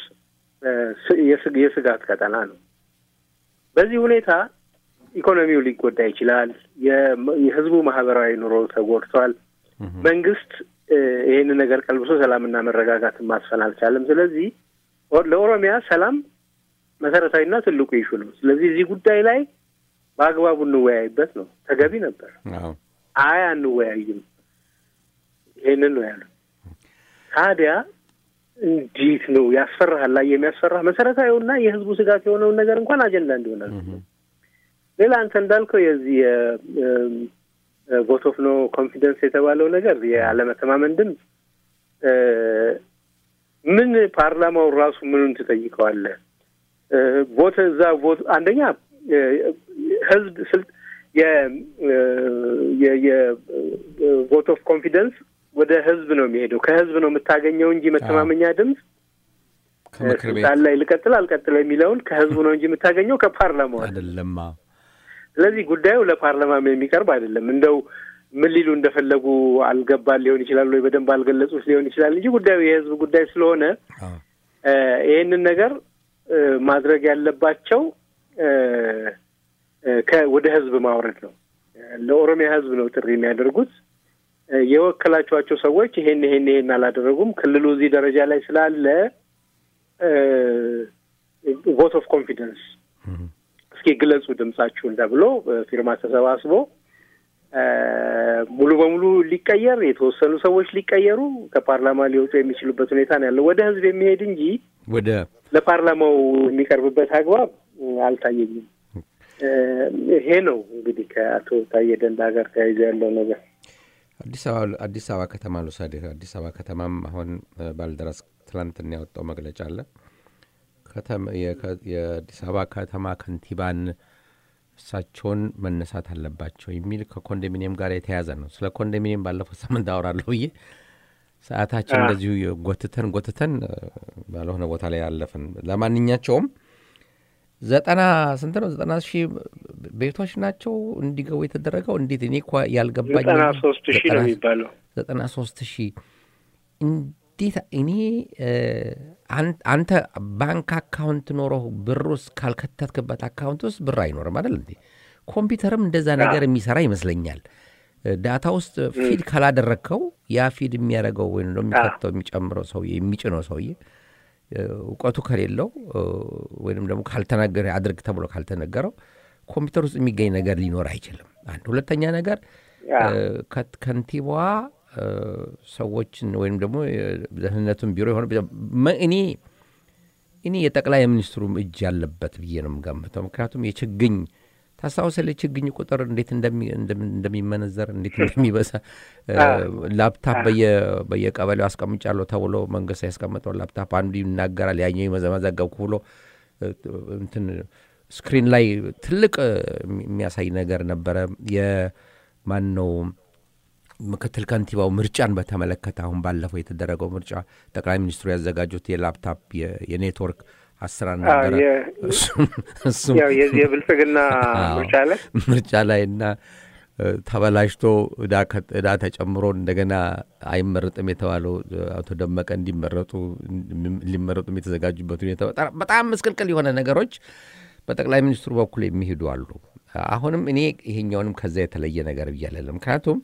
የስጋት ቀጠና ነው። በዚህ ሁኔታ ኢኮኖሚው ሊጎዳ ይችላል። የህዝቡ ማህበራዊ ኑሮ ተጎድቷል። መንግስት ይህንን ነገር ቀልብሶ ሰላምና መረጋጋትን ማስፈን አልቻለም። ስለዚህ ለኦሮሚያ ሰላም መሰረታዊና ትልቁ ይሹ ነው። ስለዚህ እዚህ ጉዳይ ላይ በአግባቡ እንወያይበት ነው ተገቢ ነበር። አይ አንወያይም፣ ይሄንን ነው ያሉ። ታዲያ እንዴት ነው ያስፈራሃል? ላይ የሚያስፈራ መሰረታዊውና የህዝቡ ስጋት የሆነውን ነገር እንኳን አጀንዳ እንዲሆናል። ሌላ አንተ እንዳልከው የዚህ ቮት ኦፍ ኖ ኮንፊደንስ የተባለው ነገር የአለመተማመን ድምፅ ምን ፓርላማው ራሱ ምኑን ትጠይቀዋለህ? ቮት እዛ ቮት አንደኛ ህዝብ ስልት የቮት ኦፍ ኮንፊደንስ ወደ ህዝብ ነው የሚሄደው። ከህዝብ ነው የምታገኘው እንጂ መተማመኛ ድምፅ ስልጣን ላይ ልቀጥል አልቀጥል የሚለውን ከህዝቡ ነው እንጂ የምታገኘው ከፓርላማው አይደለም። ስለዚህ ጉዳዩ ለፓርላማም የሚቀርብ አይደለም። እንደው ምን ሊሉ እንደፈለጉ አልገባን ሊሆን ይችላል ወይ በደንብ አልገለጹት ሊሆን ይችላል እንጂ ጉዳዩ የህዝብ ጉዳይ ስለሆነ ይህንን ነገር ማድረግ ያለባቸው ወደ ህዝብ ማውረድ ነው። ለኦሮሚያ ህዝብ ነው ጥሪ የሚያደርጉት። የወከላችኋቸው ሰዎች ይሄን ይሄን ይሄን አላደረጉም፣ ክልሉ እዚህ ደረጃ ላይ ስላለ ቮት ኦፍ ኮንፊደንስ እስኪ ግለጹ ድምጻችሁን ተብሎ ፊርማ ተሰባስቦ ሙሉ በሙሉ ሊቀየር የተወሰኑ ሰዎች ሊቀየሩ ከፓርላማ ሊወጡ የሚችሉበት ሁኔታ ነው ያለው። ወደ ህዝብ የሚሄድ እንጂ ወደ ለፓርላማው የሚቀርብበት አግባብ አልታየኝም። ይሄ ነው እንግዲህ ከአቶ ታዬ ደንዳ ጋር ተያይዞ ያለው ነገር። አዲስ አበባ አዲስ አበባ ከተማ ልውሰድህ። አዲስ አበባ ከተማም አሁን ባልደራስ ትላንትና ያወጣው መግለጫ አለ። የአዲስ አበባ ከተማ ከንቲባን እሳቸውን መነሳት አለባቸው የሚል ከኮንዶሚኒየም ጋር የተያዘ ነው። ስለ ኮንዶሚኒየም ባለፈው ሳምንት አወራለሁ ብዬ ሰዓታችን እንደዚሁ ጎትተን ጎትተን ባልሆነ ቦታ ላይ አለፍን። ለማንኛቸውም ዘጠና ስንት ነው? ዘጠና ሺህ ቤቶች ናቸው እንዲገቡ የተደረገው። እንዴት እኔ እኮ ያልገባኝ ዘጠና ሶስት ሺህ ነው የሚባለው። ዘጠና ሶስት ሺህ እንዴት እኔ አንተ ባንክ አካውንት ኖሮ ብር ውስጥ ካልከተትክበት አካውንት ውስጥ ብር አይኖርም አይደል እንዴ? ኮምፒውተርም እንደዛ ነገር የሚሰራ ይመስለኛል። ዳታ ውስጥ ፊድ ካላደረግከው ያ ፊድ የሚያደርገው ወይም ደግሞ የሚከተው የሚጨምረው ሰውዬ የሚጭነው ሰውዬ እውቀቱ ከሌለው ወይም ደግሞ ካልተናገረ አድርግ ተብሎ ካልተነገረው ኮምፒውተር ውስጥ የሚገኝ ነገር ሊኖር አይችልም። አንድ ሁለተኛ ነገር ከንቲባዋ ሰዎችን ወይም ደግሞ ደህንነቱን ቢሮ የሆነ እኔ እኔ የጠቅላይ ሚኒስትሩም እጅ ያለበት ብዬ ነው የምገምተው። ምክንያቱም የችግኝ ታስታውሳለህ? የችግኝ ቁጥር እንዴት እንደሚመነዘር እንዴት እንደሚበዛ ላፕታፕ በየቀበሌው አስቀምጫለሁ ተብሎ መንግስት ያስቀመጠው ላፕታፕ አንዱ ይናገራል፣ ያኛው መዘገብኩ ብሎ እንትን ስክሪን ላይ ትልቅ የሚያሳይ ነገር ነበረ። የማን ነው ምክትል ከንቲባው ምርጫን በተመለከተ አሁን ባለፈው የተደረገው ምርጫ ጠቅላይ ሚኒስትሩ ያዘጋጁት የላፕታፕ የኔትወርክ አሰራር ነበረ። እሱም የብልጽግና ምርጫ ላይ ምርጫ ላይ እና ተበላሽቶ እዳ ተጨምሮ እንደገና አይመረጥም የተባለው አቶ ደመቀ እንዲመረጡ ሊመረጡም የተዘጋጁበት ሁኔታ በጣም ምስቅልቅል የሆነ ነገሮች በጠቅላይ ሚኒስትሩ በኩል የሚሄዱ አሉ። አሁንም እኔ ይሄኛውንም ከዛ የተለየ ነገር ብያለለ ምክንያቱም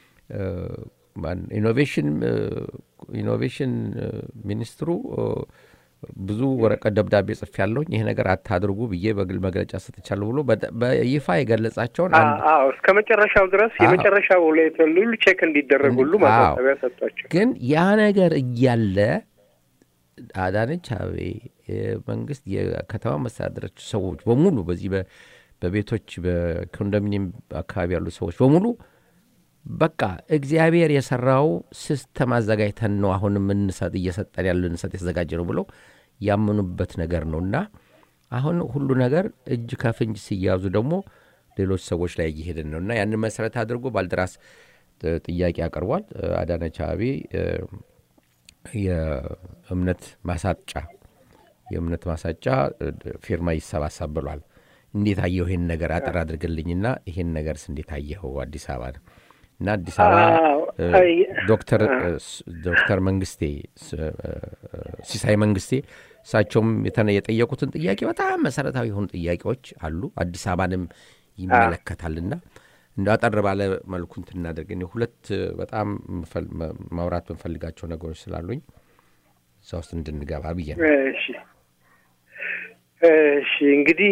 ኢኖቬሽን ኢኖቬሽን ሚኒስትሩ ብዙ ወረቀት ደብዳቤ ጽፍ ያለውኝ ይሄ ነገር አታድርጉ ብዬ በግል መግለጫ ሰጥቻለሁ ብሎ በይፋ የገለጻቸውን እስከ መጨረሻው ድረስ የመጨረሻው ላይ ሁሉ ቼክ እንዲደረግ ሁሉ ማሳሰቢያ ሰጥቷቸው፣ ግን ያ ነገር እያለ አዳነች አቤቤ መንግስት የከተማ መስተዳደሮች ሰዎች በሙሉ በዚህ በቤቶች በኮንዶሚኒየም አካባቢ ያሉ ሰዎች በሙሉ በቃ እግዚአብሔር የሰራው ሲስተም አዘጋጅተን ነው አሁንም እንሰጥ እየሰጠን ያለ እንሰጥ የተዘጋጀ ነው ብለው ያመኑበት ነገር ነው እና አሁን ሁሉ ነገር እጅ ከፍንጅ ሲያዙ ደግሞ ሌሎች ሰዎች ላይ እየሄድን ነው እና ያንን መሰረት አድርጎ ባልደራስ ጥያቄ አቅርቧል። አዳነች አቤቤ የእምነት ማሳጫ የእምነት ማሳጫ ፊርማ ይሰባሰብ ብሏል። እንዴት አየሁ ይህን ነገር አጠር አድርግልኝና ይህን ነገርስ እንዴት አየኸው? አዲስ አበባ ነው እና አዲስ አበባ ዶክተር ዶክተር መንግስቴ ሲሳይ መንግስቴ እሳቸውም የጠየቁትን ጥያቄ በጣም መሰረታዊ የሆኑ ጥያቄዎች አሉ። አዲስ አበባንም ይመለከታልና እንደ አጠር ባለ መልኩ እንትን እናደርግ። ሁለት በጣም ማውራት የምንፈልጋቸው ነገሮች ስላሉኝ እዛ ውስጥ እንድንገባ ብዬ ነው። እሺ እሺ እንግዲህ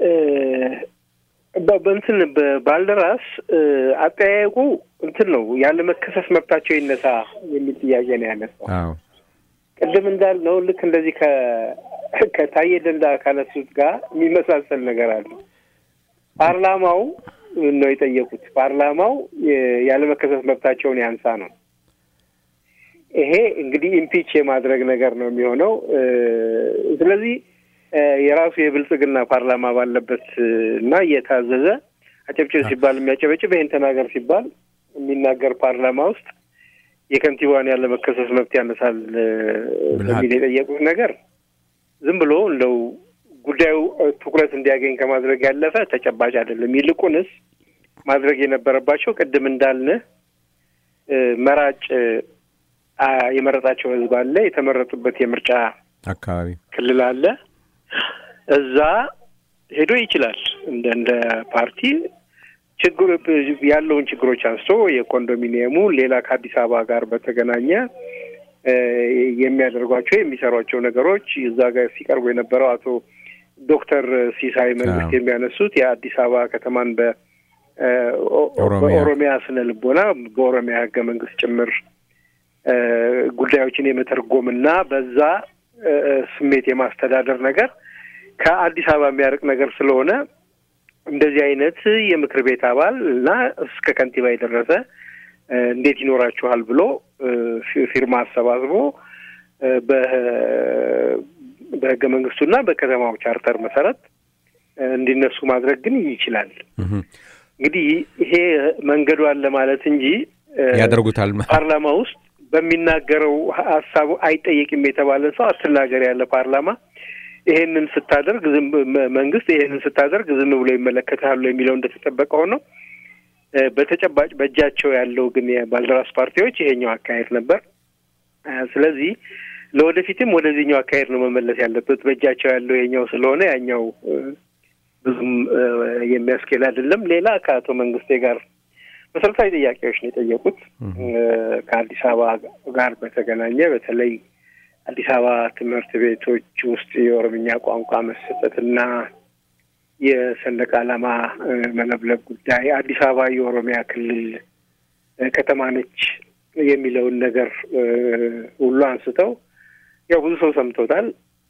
በእንትን በባልደራስ አጠያየቁ እንትን ነው ያለ መከሰስ መብታቸው ይነሳ የሚል ጥያቄ ነው ያነሳው። ቅድም እንዳልነው ልክ እንደዚህ ከታየ ደንዳ ካነሱት ጋር የሚመሳሰል ነገር አለ። ፓርላማው ነው የጠየቁት። ፓርላማው ያለ መከሰስ መብታቸውን ያንሳ ነው። ይሄ እንግዲህ ኢምፒች የማድረግ ነገር ነው የሚሆነው። ስለዚህ የራሱ የብልጽግና ፓርላማ ባለበት እና እየታዘዘ አጨብጭብ ሲባል የሚያጨበጭብ ይህን ተናገር ሲባል የሚናገር ፓርላማ ውስጥ የከንቲባን ያለ መከሰስ መብት ያነሳል በሚል የጠየቁት ነገር ዝም ብሎ እንደው ጉዳዩ ትኩረት እንዲያገኝ ከማድረግ ያለፈ ተጨባጭ አይደለም። ይልቁንስ ማድረግ የነበረባቸው ቅድም እንዳልንህ መራጭ የመረጣቸው ህዝብ አለ። የተመረጡበት የምርጫ አካባቢ ክልል አለ። እዛ ሄዶ ይችላል እንደ እንደ ፓርቲ ችግሩ ያለውን ችግሮች አንስቶ የኮንዶሚኒየሙ ሌላ ከአዲስ አበባ ጋር በተገናኘ የሚያደርጓቸው የሚሰሯቸው ነገሮች እዛ ጋር ሲቀርቡ የነበረው አቶ ዶክተር ሲሳይ መንግስት የሚያነሱት የአዲስ አበባ ከተማን በኦሮሚያ ስነ ልቦና በኦሮሚያ ህገ መንግስት ጭምር ጉዳዮችን የመተርጎምና በዛ ስሜት የማስተዳደር ነገር ከአዲስ አበባ የሚያርቅ ነገር ስለሆነ እንደዚህ አይነት የምክር ቤት አባል እና እስከ ከንቲባ የደረሰ እንዴት ይኖራችኋል ብሎ ፊርማ አሰባስቦ በህገ መንግስቱና በከተማው ቻርተር መሰረት እንዲነሱ ማድረግ ግን ይችላል። እንግዲህ ይሄ መንገዱ አለ ማለት እንጂ ያደርጉታል ፓርላማ ውስጥ በሚናገረው ሀሳቡ አይጠየቅም የተባለ ሰው አትናገር ያለ ፓርላማ ይሄንን ስታደርግ መንግስት ይሄንን ስታደርግ ዝም ብሎ ይመለከታሉ የሚለው እንደተጠበቀ ሆኖ በተጨባጭ በእጃቸው ያለው ግን የባልደራስ ፓርቲዎች ይሄኛው አካሄድ ነበር። ስለዚህ ለወደፊትም ወደዚህኛው አካሄድ ነው መመለስ ያለበት። በእጃቸው ያለው ይሄኛው ስለሆነ ያኛው ብዙም የሚያስኬድ አይደለም። ሌላ ከአቶ መንግስቴ ጋር መሰረታዊ ጥያቄዎች ነው የጠየቁት ከአዲስ አበባ ጋር በተገናኘ በተለይ አዲስ አበባ ትምህርት ቤቶች ውስጥ የኦሮምኛ ቋንቋ መሰጠትና የሰንደቅ ዓላማ መለብለብ ጉዳይ አዲስ አበባ የኦሮሚያ ክልል ከተማ ነች የሚለውን ነገር ሁሉ አንስተው ያው ብዙ ሰው ሰምቶታል።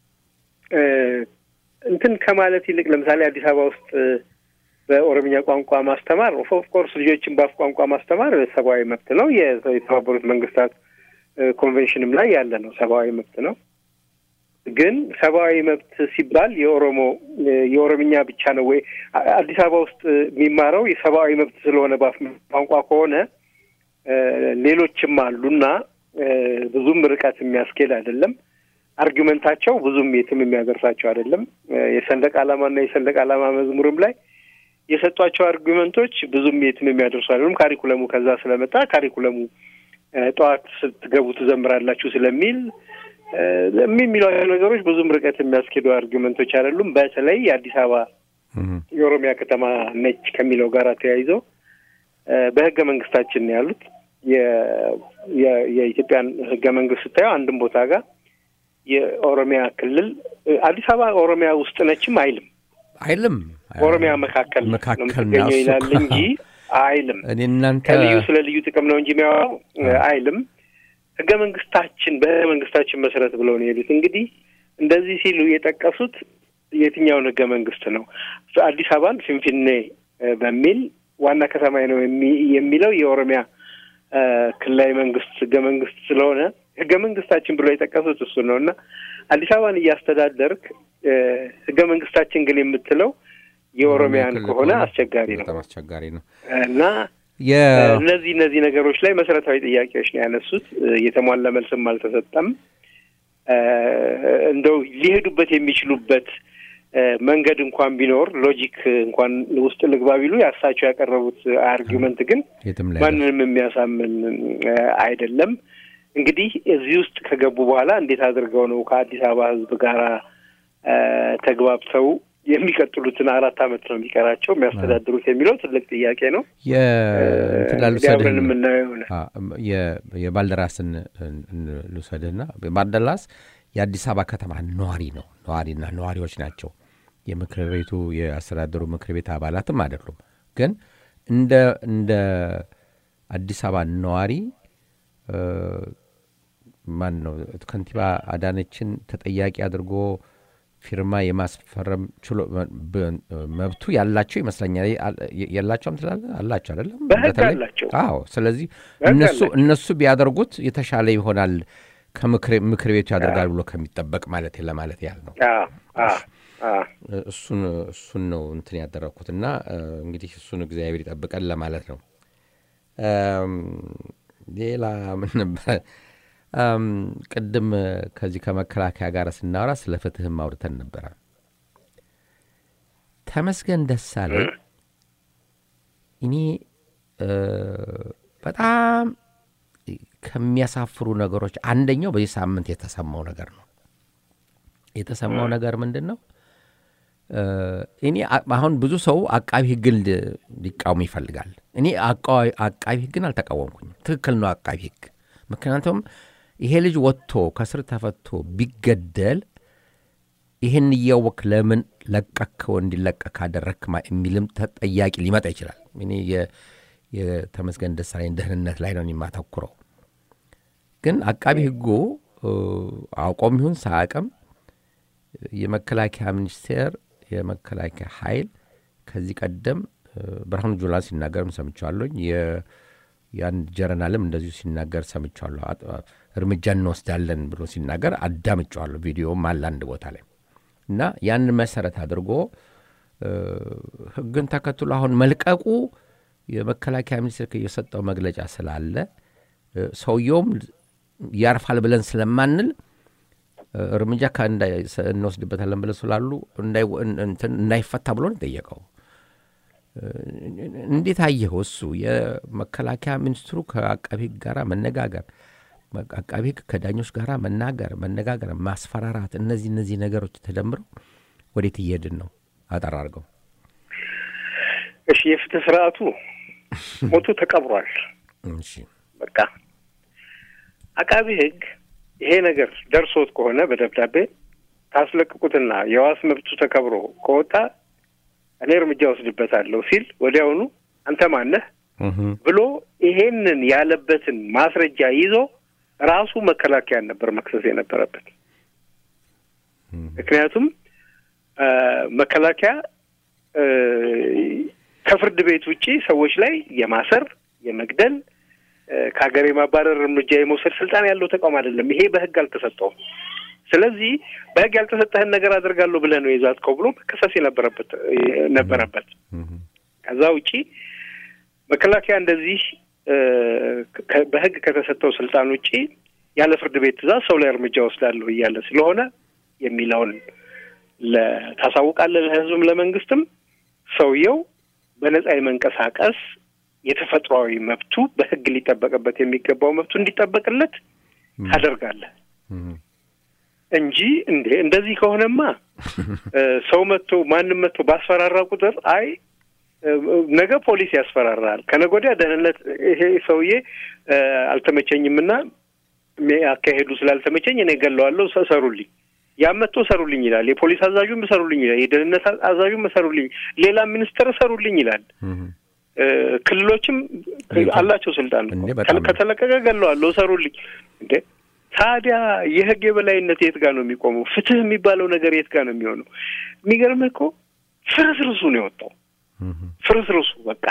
እንትን ከማለት ይልቅ ለምሳሌ አዲስ አበባ ውስጥ በኦሮምኛ ቋንቋ ማስተማር ኦፍኮርስ ልጆችን በአፍ ቋንቋ ማስተማር ሰብአዊ መብት ነው። የተባበሩት መንግስታት ኮንቬንሽንም ላይ ያለ ነው። ሰብአዊ መብት ነው። ግን ሰብአዊ መብት ሲባል የኦሮሞ የኦሮምኛ ብቻ ነው ወይ? አዲስ አበባ ውስጥ የሚማረው የሰብአዊ መብት ስለሆነ በአፍ ቋንቋ ከሆነ ሌሎችም አሉና ብዙም ርቀት የሚያስኬድ አይደለም። አርጊመንታቸው ብዙም የትም የሚያደርሳቸው አይደለም። የሰንደቅ ዓላማና የሰንደቅ ዓላማ መዝሙርም ላይ የሰጧቸው አርጊመንቶች ብዙም የትም የሚያደርሱ አይደሉም። ካሪኩለሙ ከዛ ስለመጣ ካሪኩለሙ ጠዋት ስትገቡ ትዘምራላችሁ ስለሚል የሚሏቸው ነገሮች ብዙም ርቀት የሚያስኬዱ አርጊመንቶች አይደሉም። በተለይ የአዲስ አበባ የኦሮሚያ ከተማ ነች ከሚለው ጋር ተያይዘው በህገ መንግስታችን ነው ያሉት። የኢትዮጵያን ህገ መንግስት ስታየው አንድም ቦታ ጋር የኦሮሚያ ክልል አዲስ አበባ ኦሮሚያ ውስጥ ነችም አይልም አይልም ኦሮሚያ መካከል መካከል ነው የምትገኘው ይላል እንጂ አይልም። እኔ እናንተ ከልዩ ስለ ልዩ ጥቅም ነው እንጂ የሚያወራው አይልም። ህገ መንግስታችን በህገ መንግስታችን መሰረት ብለው ነው የሄዱት። እንግዲህ እንደዚህ ሲሉ የጠቀሱት የትኛውን ህገ መንግስት ነው? አዲስ አበባን ፊንፊኔ በሚል ዋና ከተማ ነው የሚለው የኦሮሚያ ክልላዊ መንግስት ህገ መንግስት ስለሆነ ህገ መንግስታችን ብሎ የጠቀሱት እሱ ነው እና አዲስ አበባን እያስተዳደርክ ህገ መንግስታችን ግን የምትለው የኦሮሚያን ከሆነ አስቸጋሪ ነው፣ በጣም አስቸጋሪ ነው እና እነዚህ እነዚህ ነገሮች ላይ መሰረታዊ ጥያቄዎች ነው ያነሱት። የተሟላ መልስም አልተሰጠም። እንደው ሊሄዱበት የሚችሉበት መንገድ እንኳን ቢኖር ሎጂክ እንኳን ውስጥ ልግባ ቢሉ ያሳቸው ያቀረቡት አርጊመንት ግን ማንንም የሚያሳምን አይደለም። እንግዲህ እዚህ ውስጥ ከገቡ በኋላ እንዴት አድርገው ነው ከአዲስ አበባ ህዝብ ጋር ተግባብተው የሚቀጥሉትን አራት አመት ነው የሚቀራቸው የሚያስተዳድሩት የሚለው ትልቅ ጥያቄ ነው። አብረን የምናየው ይሆናል። የባልደራስን ልውሰድህና ባልደራስ የአዲስ አበባ ከተማ ነዋሪ ነው። ነዋሪና ነዋሪዎች ናቸው። የምክር ቤቱ የአስተዳደሩ ምክር ቤት አባላትም አይደሉም። ግን እንደ እንደ አዲስ አበባ ነዋሪ ማን ነው ከንቲባ አዳነችን ተጠያቂ አድርጎ ፊርማ የማስፈረም ችሎ መብቱ ያላቸው ይመስለኛል። የላቸውም ትላለህ? አላቸው አይደለም? በህግ አላቸው። አዎ። ስለዚህ እነሱ እነሱ ቢያደርጉት የተሻለ ይሆናል ከምክር ቤቱ ያደርጋል ብሎ ከሚጠበቅ ማለት ለማለት ያህል ነው። እሱን እሱን ነው እንትን ያደረግኩት እና እንግዲህ እሱን እግዚአብሔር ይጠብቀን ለማለት ነው። ሌላ ምን ነበረ? ቅድም ከዚህ ከመከላከያ ጋር ስናወራ ስለ ፍትህም አውርተን ነበረ። ተመስገን ደሳለኝ እኔ በጣም ከሚያሳፍሩ ነገሮች አንደኛው በዚህ ሳምንት የተሰማው ነገር ነው። የተሰማው ነገር ምንድን ነው? እኔ አሁን ብዙ ሰው አቃቢ ህግን ሊቃወም ይፈልጋል። እኔ አቃቢ ህግን አልተቃወምኩኝም። ትክክል ነው አቃቢ ህግ ምክንያቱም ይሄ ልጅ ወጥቶ ከስር ተፈቶ ቢገደል ይህን እያወቅ ለምን ለቀከው እንዲለቀቅ ካደረክ የሚልም ተጠያቂ ሊመጣ ይችላል። እኔ የተመስገን ደሳለኝ ደህንነት ላይ ነው የማተኩረው። ግን አቃቢ ህጉ አውቆም ይሁን ሳያውቅም የመከላከያ ሚኒስቴር የመከላከያ ኃይል ከዚህ ቀደም ብርሃኑ ጁላ ሲናገርም ሰምቸዋለኝ የአንድ ጀረናልም እንደዚሁ ሲናገር ሰምቸዋለሁ። እርምጃ እንወስዳለን ብሎ ሲናገር አዳምጨዋለሁ። ቪዲዮም አለ አንድ ቦታ ላይ እና ያንን መሰረት አድርጎ ህግን ተከትሎ አሁን መልቀቁ የመከላከያ ሚኒስቴር የሰጠው መግለጫ ስላለ ሰውየውም ያርፋል ብለን ስለማንል እርምጃ እንወስድበታለን ብለን ስላሉ እንዳይፈታ ብሎ ነው የጠየቀው። እንዴት አየኸው? እሱ የመከላከያ ሚኒስትሩ ከአቃቢ ህግ ጋር መነጋገር፣ አቃቢ ህግ ከዳኞች ጋር መናገር፣ መነጋገር፣ ማስፈራራት፣ እነዚህ እነዚህ ነገሮች ተደምረው ወዴት እየሄድን ነው? አጠር አድርገው። እሺ፣ የፍትህ ስርዓቱ ሞቶ ተቀብሯል። እሺ በቃ አቃቢ ሕግ ይሄ ነገር ደርሶት ከሆነ በደብዳቤ ታስለቅቁትና የዋስ መብቱ ተከብሮ ከወጣ እኔ እርምጃ ወስድበታለሁ ሲል ወዲያውኑ አንተ ማነህ እህም፣ ብሎ ይሄንን ያለበትን ማስረጃ ይዞ ራሱ መከላከያን ነበር መክሰስ የነበረበት። ምክንያቱም አ፣ መከላከያ እ፣ ከፍርድ ቤት ውጪ ሰዎች ላይ የማሰር የመግደል እ፣ ከሀገር የማባረር እርምጃ የመውሰድ ስልጣን ያለው ተቋም አይደለም። ይሄ በህግ አልተሰጠውም። ስለዚህ በህግ ያልተሰጠህን ነገር አደርጋለሁ ብለህ ነው የዛትከው ብሎ መከሰስ የነበረበት ነበረበት። እህም፣ ከዛ ውጪ መከላከያ እንደዚህ እ፣ ከ- በህግ ከተሰጠው ስልጣን ውጪ ያለ ፍርድ ቤት ትእዛዝ ሰው ላይ እርምጃ ወስዳለሁ እያለ ስለሆነ የሚለውን ለ- ታሳውቃለህ ለህዝብም ለመንግስትም። ሰውየው በነጻ የመንቀሳቀስ የተፈጥሯዊ መብቱ በህግ ሊጠበቅበት የሚገባው መብቱ እንዲጠበቅለት ታደርጋለህ እህም፣ እንጂ እንዴ እንደዚህ ከሆነማ እ፣ ሰው መጥቶ ማንም መጥቶ ባስፈራራ ቁጥር አይ እ፣ ነገ ፖሊስ ያስፈራራል፣ ከነገ ወዲያ ደህንነት ይሄ ሰውዬ እ፣ አልተመቸኝምና ሜ- አካሄዱ ስላልተመቸኝ እኔ ገለዋለሁ፣ ሰ- ሰሩልኝ፣ ያም መጥቶ ሰሩልኝ ይላል። የፖሊስ አዛዡም ሰሩልኝ ይላል። የደህንነት አ- አዛዡም ሰሩልኝ፣ ሌላ ሚኒስትር ሰሩልኝ ይላል። እህም። እ፣ ክልሎችም እንዴ፣ አላቸው ስልጣን እኮ። እንዴ፣ በጣም ነው። ከተለቀቀ ገለዋለሁ፣ ሰሩልኝ እንዴ ታዲያ የህግ የበላይነት የት ጋር ነው የሚቆመው? ፍትህ የሚባለው ነገር የት ጋር ነው የሚሆነው? የሚገርምህ እኮ ፍርስርሱ ነው የወጣው እህም፣ ፍርስርሱ በቃ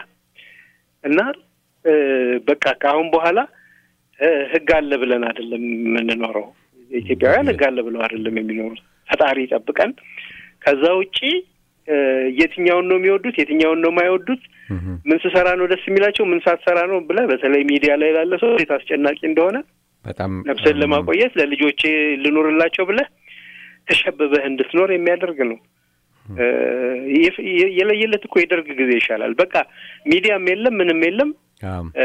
እና እ፣ በቃ ከአሁን በኋላ እ፣ ህግ አለ ብለን አይደለም የምንኖረው። ኢትዮጵያውያን ህግ አለ ብለው አይደለም የሚኖሩት። ፈጣሪ ይጠብቀን። ከዛ ውጪ እ፣ የትኛውን ነው የሚወዱት፣ የትኛውን ነው የማይወዱት፣ እህም፣ ምን ስሰራ ነው ደስ የሚላቸው፣ ምን ሳትሰራ ነው ብለህ በተለይ ሚዲያ ላይ ላለ ሰው እንዴት አስጨናቂ እንደሆነ በጣም ነፍስን ለማቆየት ለልጆቼ ልኖርላቸው ብለህ ተሸብበህ እንድትኖር የሚያደርግ ነው። እ፣ የፍ- የ- የለየለት እኮ የደርግ ጊዜ ይሻላል። በቃ ሚዲያም የለም ምንም የለም። አዎ፣ እ፣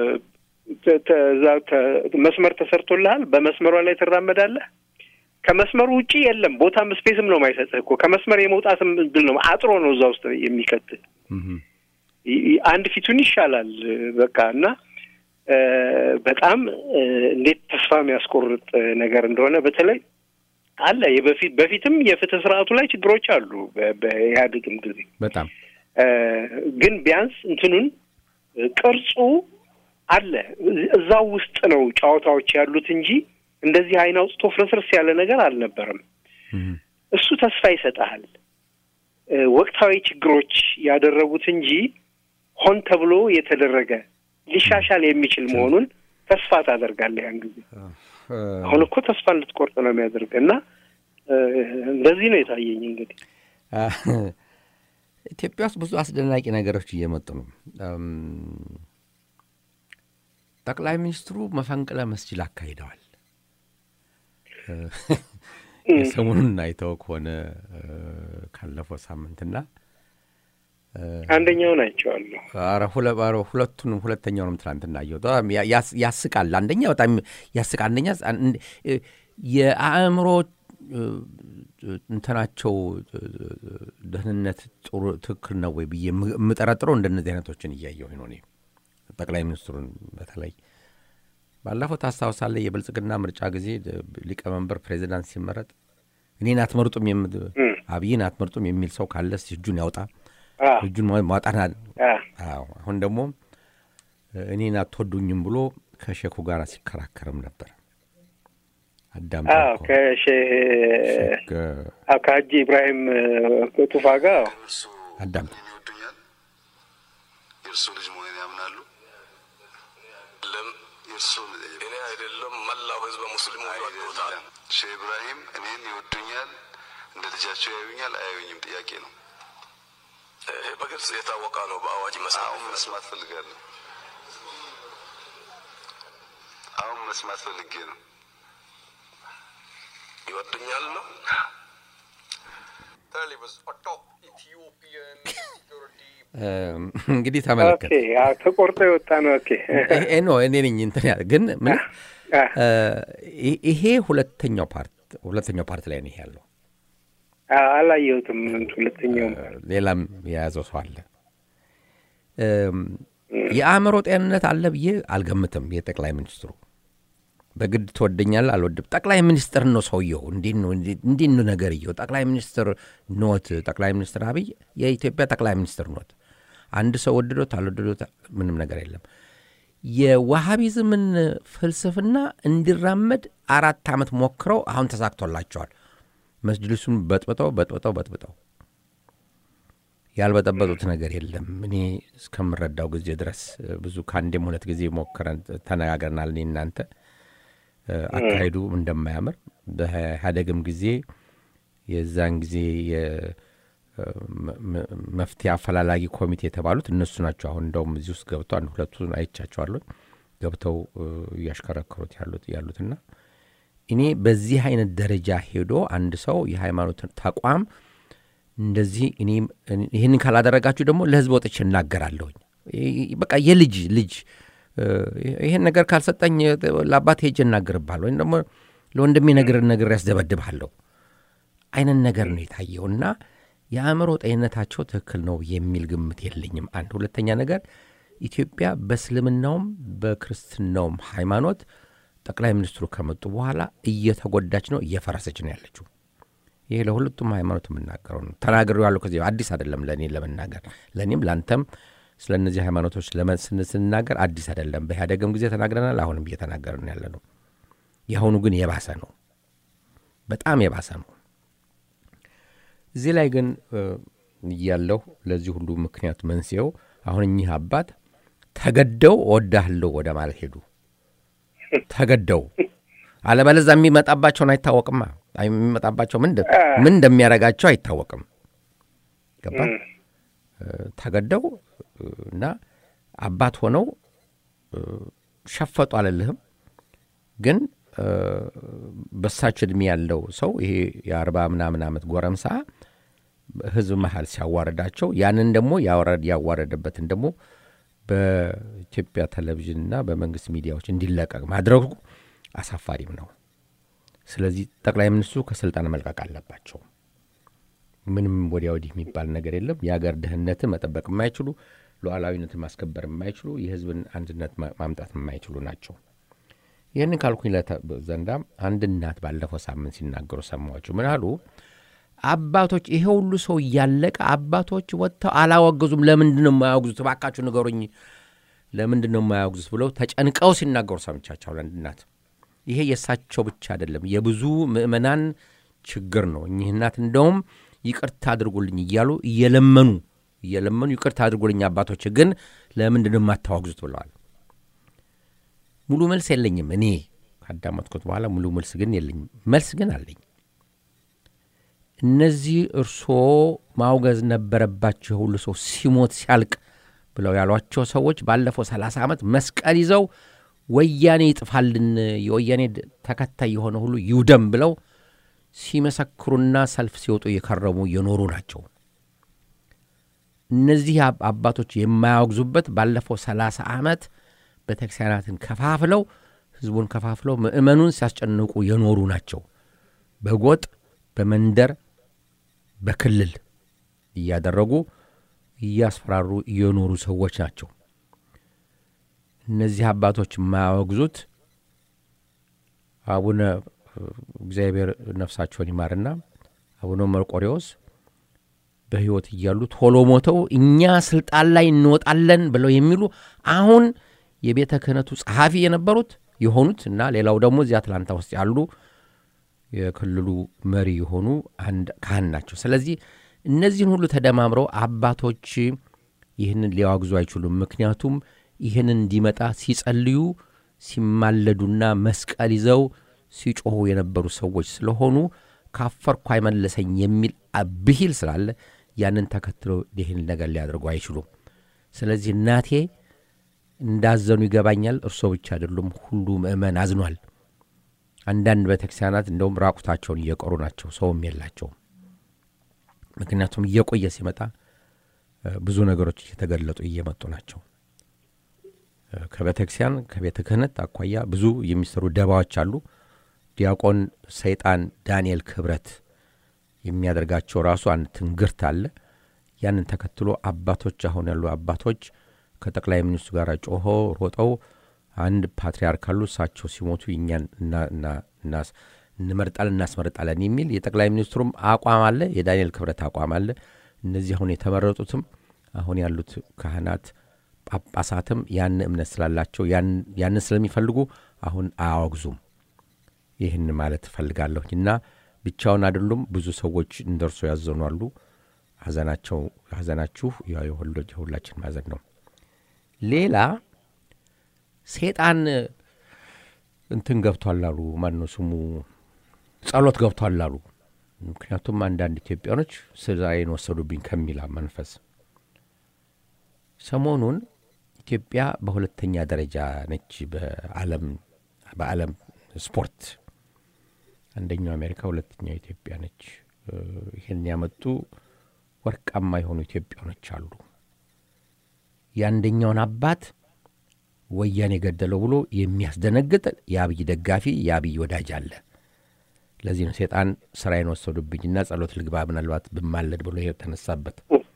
ተ- ተ- እዛ ተ- መስመር ተሰርቶልሃል። በመስመሯ ላይ ትራመዳለህ። ከመስመሩ ውጪ የለም ቦታም ስፔስም ነው የማይሰጥህ እኮ ከመስመር የመውጣትም እድል ነው አጥሮ ነው እዛ ውስጥ የሚከትህ እህም፣ ይ- ይ- አንድ ፊቱን ይሻላል በቃ እና እ፣ በጣም እ፣ እንዴት ተስፋ የሚያስቆርጥ ነገር እንደሆነ በተለይ አለ የበፊት በፊትም የፍትህ ስርዓቱ ላይ ችግሮች አሉ በ- በኢህአዴግም ጊዜ በጣም እ፣ ግን ቢያንስ እንትኑን እ፣ ቅርጹ አለ እዝ- እዛው ውስጥ ነው ጨዋታዎች ያሉት እንጂ እንደዚህ አይን አውጥቶ ፍርስርስ ያለ ነገር አልነበረም። እህም፣ እሱ ተስፋ ይሰጥሃል። እ፣ ወቅታዊ ችግሮች ያደረጉት እንጂ ሆን ተብሎ የተደረገ ሊሻሻል የሚችል መሆኑን ተስፋ ታደርጋለህ። ያን ጊዜ እ፣ አሁን እኮ ተስፋ እንድትቆርጥ ነው የሚያደርግ እና እ፣ እንደዚህ ነው የታየኝ እንግዲህ አ፣ ኢትዮጵያ ውስጥ ብዙ አስደናቂ ነገሮች እየመጡ ነው። እም፣ ጠቅላይ ሚኒስትሩ መፈንቅለ መስጅድ አካሂደዋል። እ፣ የሰሞኑን አይተው ከሆነ እ፣ ካለፈው ሳምንትና እ፣ አንደኛውን አይቼዋለሁ። ኧረ ሁለ- ኧረ ሁለቱንም ሁለተኛውንም ትናንትና አየሁት። በጣም ያ- ያስ- ያስቃል። አንደኛ በጣም ያስቃል። አንደኛ አን- እ፣ የአእምሮ እ፣ እንትናቸው እ፣ ደህንነት ጥሩ ትክክል ነው ወይ ብዬ የም- የምጠረጥረው እንደነዚህ አይነቶችን እያየሁ ነው እኔ ጠቅላይ ሚኒስትሩን በተለይ ባለፈው ታስታውሳለህ የብልጽግና ምርጫ ጊዜ እ፣ ሊቀመንበር ፕሬዚዳንት ሲመረጥ እኔን አትመርጡም የም- እም፣ አብይን አትመርጡም የሚል ሰው ካለ እስኪ እጁን ያውጣ አ፣ እጁን ማ- ማውጣት ና- አ፣ አዎ አሁን ደግሞ እኔን አትወዱኝም ብሎ ከሼኩ ጋር ሲከራከርም ነበር። አዳም አዎ ከሼህ አዎ ከሀጂ ኢብራሂም እ፣ ቱፋ ጋር እርሱ አዳም እኔን ይወዱኛል፣ የእርሱ ልጅ መሆኔን ያምናሉ። ለም የእርሱ እኔ አይደለም መላው ህዝበ ሙስሊሙ ወዶታል። አይደለም። ሼህ ኢብራሂም እኔን ይወዱኛል፣ እንደ ልጃቸው ያዩኛል፣ አያዩኝም ጥያቄ ነው። ይሄ በግልጽ የታወቀ ነው። በአዋጅ አሁን መሰረት መስማት ፈልጋለሁ። አሁን መስማት ፈልጌ ነው። ይወዱኛል ነው። Talibans atop Ethiopian security እም፣ እንግዲህ ኦኬ ተመለከት አዎ ተቆርጦ የወጣ ነው። ኦኬ ይሄ ነው እኔ ነኝ እንትን ያለ ግን ምን አ፣ እ፣ ይ- ይሄ ሁለተኛው ፓርት ሁለተኛው ፓርት ላይ ነው ይሄ ያለው አ፣ አላየሁትም። ሁለተኛውም ሌላም የያዘው ሰው አለ። እም፣ የአእምሮ ጤንነት አለ ብዬ አልገምትም። የጠቅላይ ሚኒስትሩ በግድ ትወደኛል አልወድም። ጠቅላይ ሚኒስትር ነው ሰውየው። እንዴት ነው እንዴት ነው ነገርየው? ጠቅላይ ሚኒስትር ኖት። ጠቅላይ ሚኒስትር አብይ የኢትዮጵያ ጠቅላይ ሚኒስትር ኖት። አንድ ሰው ወድዶት አልወድዶት ምንም ነገር የለም። የዋሃቢዝምን ፍልስፍና እንዲራመድ አራት ዓመት ሞክረው አሁን ተሳክቶላቸዋል። መስጅልሱን በጥብጠው በጥብጠው በጥብጠው ያልበጠበጡት ነገር የለም። እኔ እስከምረዳው ጊዜ ድረስ ብዙ ከአንዴም ሁለት ጊዜ ሞክረን ተነጋግረናል። እኔ እናንተ አካሄዱ እንደማያምር በኢህአደግም ጊዜ የዛን ጊዜ መፍትሄ አፈላላጊ ኮሚቴ የተባሉት እነሱ ናቸው። አሁን እንደውም እዚህ ውስጥ ገብተው አንድ ሁለቱን አይቻቸዋለሁ ገብተው እያሽከረከሩት ያሉት ያሉትና እኔ በዚህ አይነት ደረጃ ሄዶ አንድ ሰው የሃይማኖት ተቋም እንደዚህ እኔ ይህንን ካላደረጋችሁ ደግሞ ለህዝብ ወጥቼ እናገራለሁኝ። በቃ የልጅ ልጅ ይህን ነገር ካልሰጠኝ ለአባት ሄጄ እናገርብሃለሁ ወይም ደግሞ ለወንድሜ ነገር ነገር ያስደበድብሃለሁ አይነት ነገር ነው የታየው እና የአእምሮ ጤንነታቸው ትክክል ነው የሚል ግምት የለኝም። አንድ ሁለተኛ ነገር ኢትዮጵያ በእስልምናውም በክርስትናውም ሃይማኖት ጠቅላይ ሚኒስትሩ ከመጡ በኋላ እየተጎዳች ነው፣ እየፈረሰች ነው ያለችው። ይሄ ለሁለቱም ሃይማኖት የምናገረው ነው። ተናግሬው ያለው ከዚህ አዲስ አይደለም ለእኔ ለመናገር ለእኔም ለአንተም ስለ እነዚህ ሃይማኖቶች ስንናገር አዲስ አይደለም። በኢህአደግም ጊዜ ተናግረናል፣ አሁንም እየተናገርን ያለ ነው። የአሁኑ ግን የባሰ ነው፣ በጣም የባሰ ነው። እዚህ ላይ ግን እያለሁ ለዚህ ሁሉ ምክንያት መንስኤው አሁን እኚህ አባት ተገደው እወዳለሁ ወደ ማለት ሄዱ። ተገደው አለበለዛ የሚመጣባቸውን አይታወቅማ። የሚመጣባቸው ምን እንደሚያደርጋቸው አይታወቅም። ገባ ተገደው እና አባት ሆነው ሸፈጡ አልልህም፣ ግን በሳቸው እድሜ ያለው ሰው ይሄ የአርባ ምናምን ዓመት ጎረምሳ ህዝብ መሀል ሲያዋረዳቸው ያንን ደግሞ ያዋረደበትን ደግሞ በኢትዮጵያ ቴሌቪዥንና በመንግስት ሚዲያዎች እንዲለቀቅ ማድረጉ አሳፋሪም ነው። ስለዚህ ጠቅላይ ሚኒስትሩ ከስልጣን መልቀቅ አለባቸው። ምንም ወዲያ ወዲህ የሚባል ነገር የለም። የሀገር ደህንነትን መጠበቅ የማይችሉ ሉዓላዊነትን ማስከበር የማይችሉ የህዝብን አንድነት ማምጣት የማይችሉ ናቸው። ይህንን ካልኩኝ ዘንዳ አንድ እናት ባለፈው ሳምንት ሲናገሩ ሰማኋቸው። ምን አሉ? አባቶች ይሄ ሁሉ ሰው እያለቀ አባቶች ወጥተው አላወገዙም። ለምንድን ነው የማያወግዙት? እባካችሁ ንገሩኝ፣ ለምንድን ነው የማያወግዙት ብለው ተጨንቀው ሲናገሩ ሰምቻቸዋል። አንድ እናት ይሄ የእሳቸው ብቻ አይደለም፣ የብዙ ምእመናን ችግር ነው። እኚህ እናት እንደውም ይቅርታ አድርጉልኝ እያሉ እየለመኑ እየለመኑ ይቅርታ አድርጉልኝ አባቶች፣ ግን ለምንድን ነው የማታወግዙት ብለዋል። ሙሉ መልስ የለኝም እኔ ካዳመጥኩት በኋላ ሙሉ መልስ ግን የለኝም። መልስ ግን አለኝ። እነዚህ እርስዎ ማውገዝ ነበረባቸው ሁሉ ሰው ሲሞት ሲያልቅ ብለው ያሏቸው ሰዎች ባለፈው ሰላሳ ዓመት መስቀል ይዘው ወያኔ ይጥፋልን የወያኔ ተከታይ የሆነ ሁሉ ይውደም ብለው ሲመሰክሩና ሰልፍ ሲወጡ የከረሙ የኖሩ ናቸው። እነዚህ አባቶች የማያወግዙበት ባለፈው ሰላሳ ዓመት ቤተክርስቲያናትን ከፋፍለው ህዝቡን ከፋፍለው ምእመኑን ሲያስጨንቁ የኖሩ ናቸው። በጎጥ በመንደር በክልል እያደረጉ እያስፈራሩ የኖሩ ሰዎች ናቸው። እነዚህ አባቶች የማያወግዙት አቡነ እግዚአብሔር ነፍሳቸውን ይማርና አቡነ መርቆሬዎስ በሕይወት እያሉ ቶሎ ሞተው እኛ ስልጣን ላይ እንወጣለን ብለው የሚሉ አሁን የቤተ ክህነቱ ጸሐፊ የነበሩት የሆኑት እና ሌላው ደግሞ እዚህ አትላንታ ውስጥ ያሉ የክልሉ መሪ የሆኑ አንድ ካህን ናቸው። ስለዚህ እነዚህን ሁሉ ተደማምረው አባቶች ይህንን ሊያዋግዙ አይችሉም። ምክንያቱም ይህንን እንዲመጣ ሲጸልዩ ሲማለዱና መስቀል ይዘው ሲጮኹ የነበሩ ሰዎች ስለሆኑ ካፈርኩ አይመለሰኝ የሚል ብሂል ስላለ ያንን ተከትለው ይህን ነገር ሊያደርጉ አይችሉም። ስለዚህ እናቴ እንዳዘኑ ይገባኛል። እርሶ ብቻ አይደሉም፣ ሁሉ ምእመን አዝኗል። አንዳንድ ቤተክርስቲያናት እንደውም ራቁታቸውን እየቀሩ ናቸው፣ ሰውም የላቸውም። ምክንያቱም እየቆየ ሲመጣ ብዙ ነገሮች እየተገለጡ እየመጡ ናቸው። ከቤተክርስቲያን ከቤተ ክህነት አኳያ ብዙ የሚሰሩ ደባዎች አሉ። ዲያቆን ሰይጣን ዳንኤል ክብረት የሚያደርጋቸው ራሱ አንድ ትንግርት አለ። ያንን ተከትሎ አባቶች አሁን ያሉ አባቶች ከጠቅላይ ሚኒስትሩ ጋር ጮሆ ሮጠው አንድ ፓትርያርክ አሉ እሳቸው ሲሞቱ እኛን እና- እና- እናስ- እንመርጣለን እናስመርጣለን የሚል የጠቅላይ ሚኒስትሩም አቋም አለ፣ የዳንኤል ክብረት አቋም አለ። እነዚህ አሁን የተመረጡትም አሁን ያሉት ካህናት ጳጳሳትም ያን እምነት ስላላቸው ያን- ያንን ስለሚፈልጉ አሁን አያወግዙም። ይህን ማለት እፈልጋለሁ እና ብቻውን አይደሉም። ብዙ ሰዎች እንደርሶ ያዘኑ አሉ። ሐዘናቸው ሐዘናችሁ ያው የሁሉ- የሁላችን ማዘን ነው። ሌላ ሴጣን እንትን ገብቷል አሉ። ማነው ስሙ ጸሎት ገብቷል አሉ። ምክንያቱም አንዳንድ ኢትዮጵያኖች ስራዬን ወሰዱብኝ ከሚል መንፈስ ሰሞኑን ኢትዮጵያ በሁለተኛ ደረጃ ነች በዓለም በዓለም ስፖርት አንደኛው አሜሪካ፣ ሁለተኛው ኢትዮጵያ ነች። እ፣ ይህን ያመጡ ወርቃማ የሆኑ ኢትዮጵያኖች አሉ። የአንደኛውን አባት ወያኔ የገደለው ብሎ የሚያስደነግጥ የአብይ ደጋፊ የአብይ ወዳጅ አለ። ለዚህ ነው ሴጣን ስራዬን ወሰዱብኝና ጸሎት ልግባ ምናልባት ብማለድ ብሎ የተነሳበት።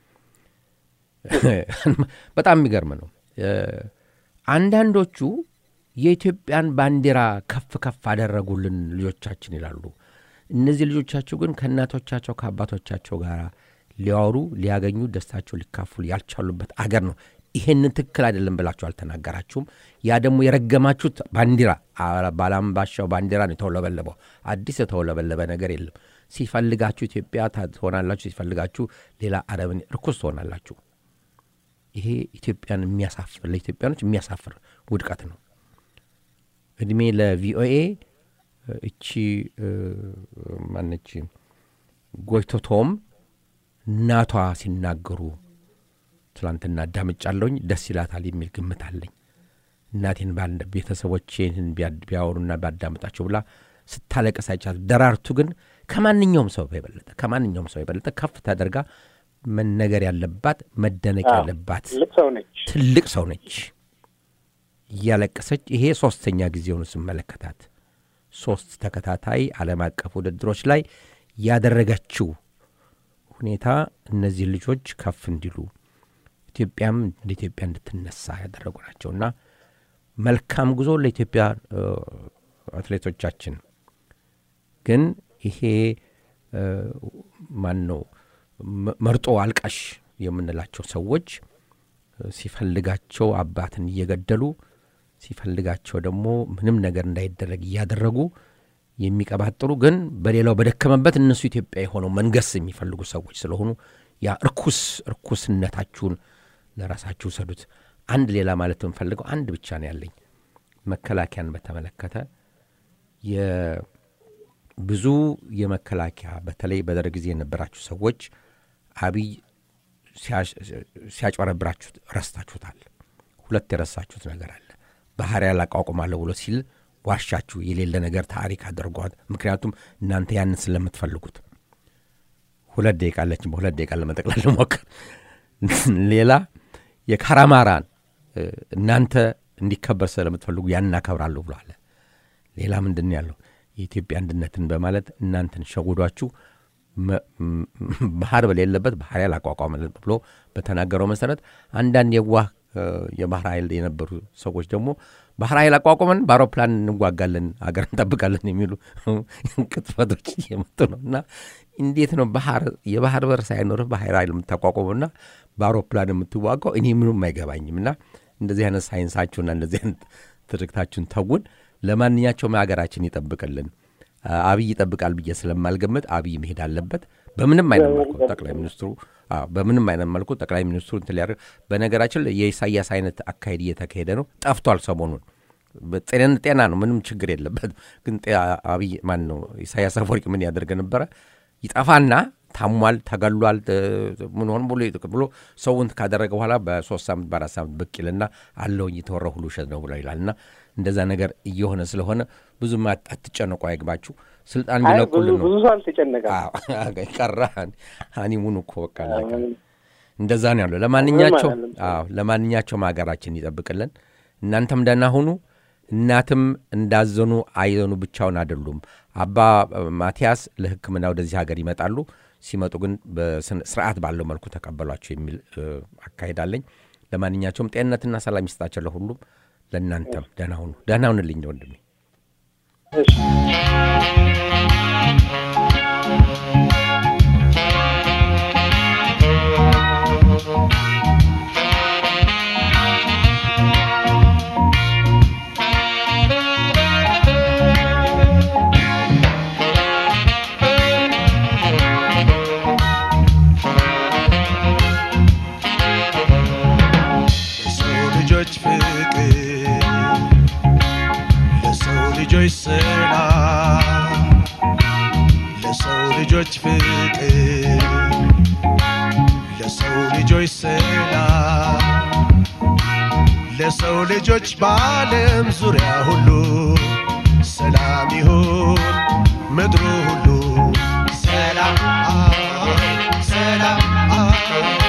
በጣም የሚገርም ነው። እ፣ አንዳንዶቹ የኢትዮጵያን ባንዲራ ከፍ ከፍ አደረጉልን ልጆቻችን ይላሉ። እነዚህ ልጆቻቸው ግን ከእናቶቻቸው ከአባቶቻቸው ጋር ሊያወሩ ሊያገኙ ደስታቸው ሊካፍሉ ያልቻሉበት አገር ነው። ይሄንን ትክክል አይደለም ብላችሁ አልተናገራችሁም። ያ ደግሞ የረገማችሁት ባንዲራ አ- ባላምባሻው ባንዲራ ነው የተውለበለበው። አዲስ የተውለበለበ ነገር የለም። ሲፈልጋችሁ ኢትዮጵያ ታ- ትሆናላችሁ፣ ሲፈልጋችሁ ሌላ አረብን ርኩስ ትሆናላችሁ። ይሄ ኢትዮጵያን የሚያሳፍር ለኢትዮጵያኖች የሚያሳፍር ውድቀት ነው። እድሜ ለቪኦኤ እቺ እ፣ ማነች ጎይቶቶም እናቷ ሲናገሩ ትላንትና አዳምጫለሁኝ ደስ ይላታል የሚል ግምት አለኝ። እናቴን ባል ቤተሰቦቼን ቢያ- ቢያወሩና ቢያዳምጣቸው ብላ ስታለቀስ አይቻት። ደራርቱ ግን ከማንኛውም ሰው የበለጠ ከማንኛውም ሰው የበለጠ ከፍ ተደርጋ መነገር ያለባት መደነቅ አዎ። ያለባት ትልቅ ሰው ነች። ትልቅ ሰው ነች። እያለቀሰች ይሄ ሶስተኛ ጊዜውን ስመለከታት ሶስት ተከታታይ ዓለም አቀፍ ውድድሮች ላይ ያደረገችው ሁኔታ እነዚህ ልጆች ከፍ እንዲሉ ኢትዮጵያም እንደ ኢትዮጵያ እንድትነሳ ያደረጉ ናቸውና መልካም ጉዞ ለኢትዮጵያ እ፣ አትሌቶቻችን። ግን ይሄ እ፣ ማን ነው መ- መርጦ አልቃሽ የምንላቸው ሰዎች እ፣ ሲፈልጋቸው አባትን እየገደሉ ሲፈልጋቸው ደግሞ ምንም ነገር እንዳይደረግ እያደረጉ የሚቀባጥሩ ግን በሌላው በደከመበት እነሱ ኢትዮጵያ የሆነው መንገስ የሚፈልጉ ሰዎች ስለሆኑ ያ እርኩስ እርኩስነታችሁን ለራሳችሁ ውሰዱት። አንድ ሌላ ማለት የምፈልገው አንድ ብቻ ነው ያለኝ መከላከያን በተመለከተ የብዙ የመከላከያ በተለይ በደርግ ጊዜ የነበራችሁ ሰዎች አብይ ሲያሽ- ሲያጭበረብራችሁ ረስታችሁታል። ሁለት የረሳችሁት ነገር አለ። ባህሪያ ላቋቁማለሁ ብሎ ሲል ዋሻችሁ፣ የሌለ ነገር ታሪክ አድርጓት። ምክንያቱም እናንተ ያንን ስለምትፈልጉት ሁለት ደቂቃ አለችን። በሁለት ደቂቃ ለመጠቅለል ልሞክር። ሌላ የካራማራን እ፣ እናንተ እንዲከበር ስለምትፈልጉ ያንን አከብራለሁ ብሎ አለ። ሌላ ምንድን ነው ያለው? የኢትዮጵያ አንድነትን በማለት እናንተን ሸጉዷችሁ መ- ም- ባህር በሌለበት ባህር ያላቋቋመ ብሎ በተናገረው መሰረት አንዳንድ የዋህ እ፣ የባህር ኃይል የነበሩ ሰዎች ደግሞ ባህር ኃይል አቋቁመን በአውሮፕላን እንዋጋለን አገር እንጠብቃለን የሚሉ ቅጥፈቶች እየመጡ ነው እና እንዴት ነው ባህር የባህር በር ሳይኖርህ ባህር ኃይል የምታቋቁመውና በአውሮፕላን የምትዋጋው? እኔ ምንም አይገባኝም። እና እንደዚህ አይነት ሳይንሳችሁና እንደዚህ አይነት ትርክታችሁን ተውን። ለማንኛቸውም ሀገራችን ይጠብቅልን። አብይ ይጠብቃል ብዬ ስለማልገምት አብይ መሄድ አለበት። በምንም አይነት መልኩ ጠቅላይ ሚኒስትሩ አዎ፣ በምንም አይነት መልኩ ጠቅላይ ሚኒስትሩ እንትን ሊያደርግ በነገራችን ላይ የኢሳያስ አይነት አካሄድ እየተካሄደ ነው። ጠፍቷል ሰሞኑን ጤና ጤና ነው፣ ምንም ችግር የለበት። ግን ጤ- አብይ ማን ነው ኢሳያስ አፈወርቂ ምን ያደርገ ነበረ? ይጠፋና ታሟል፣ ተገሏል፣ እ፣ ምን ሆን ብሎ ብሎ ሰውን ካደረገ በኋላ በሶስት ሳምንት በአራት ሳምንት ብቅ ይልና አለውኝ የተወራ ሁሉ ውሸት ነው ብሎ ይላል። እና እንደዛ ነገር እየሆነ ስለሆነ ብዙም አት- አትጨነቁ፣ አይግባችሁ። ስልጣን አይ ብዙ ቢለቁልን ነው ብዙ ሰው አልተጨነቀም። አዎ፣ ቀረ ሀኒሙን እኮ በቃ አለቀ። እንደዛ ነው ያለው። ለማንኛቸው ምንም አይደለም። አዎ ለማንኛቸውም ሀገራችን ይጠብቅልን። እናንተም ደህና ሁኑ። እናትም እንዳዘኑ አይዘኑ ብቻውን አይደሉም። አባ ማቲያስ ለሕክምና ወደዚህ ሀገር ይመጣሉ። ሲመጡ ግን በስነ- ስርዓት ባለው መልኩ ተቀበሏቸው የሚል እ፣ አካሄድ አለኝ። ለማንኛቸውም ጤንነትና ሰላም ይስጣቸው ለሁሉም፣ ለእናንተም ደህና ሁኑ። ደህና ሁንልኝ ወንድሜ። እሺ ለሰው ልጆች ፍቅር ለሰው ልጆች ሰላም ለሰው ልጆች ፍቅር ለሰው ልጆች ሰላም ለሰው ልጆች በዓለም ዙሪያ ሁሉ ሰላም ይሁን ምድሩ ሁሉ ሰላም ሰላም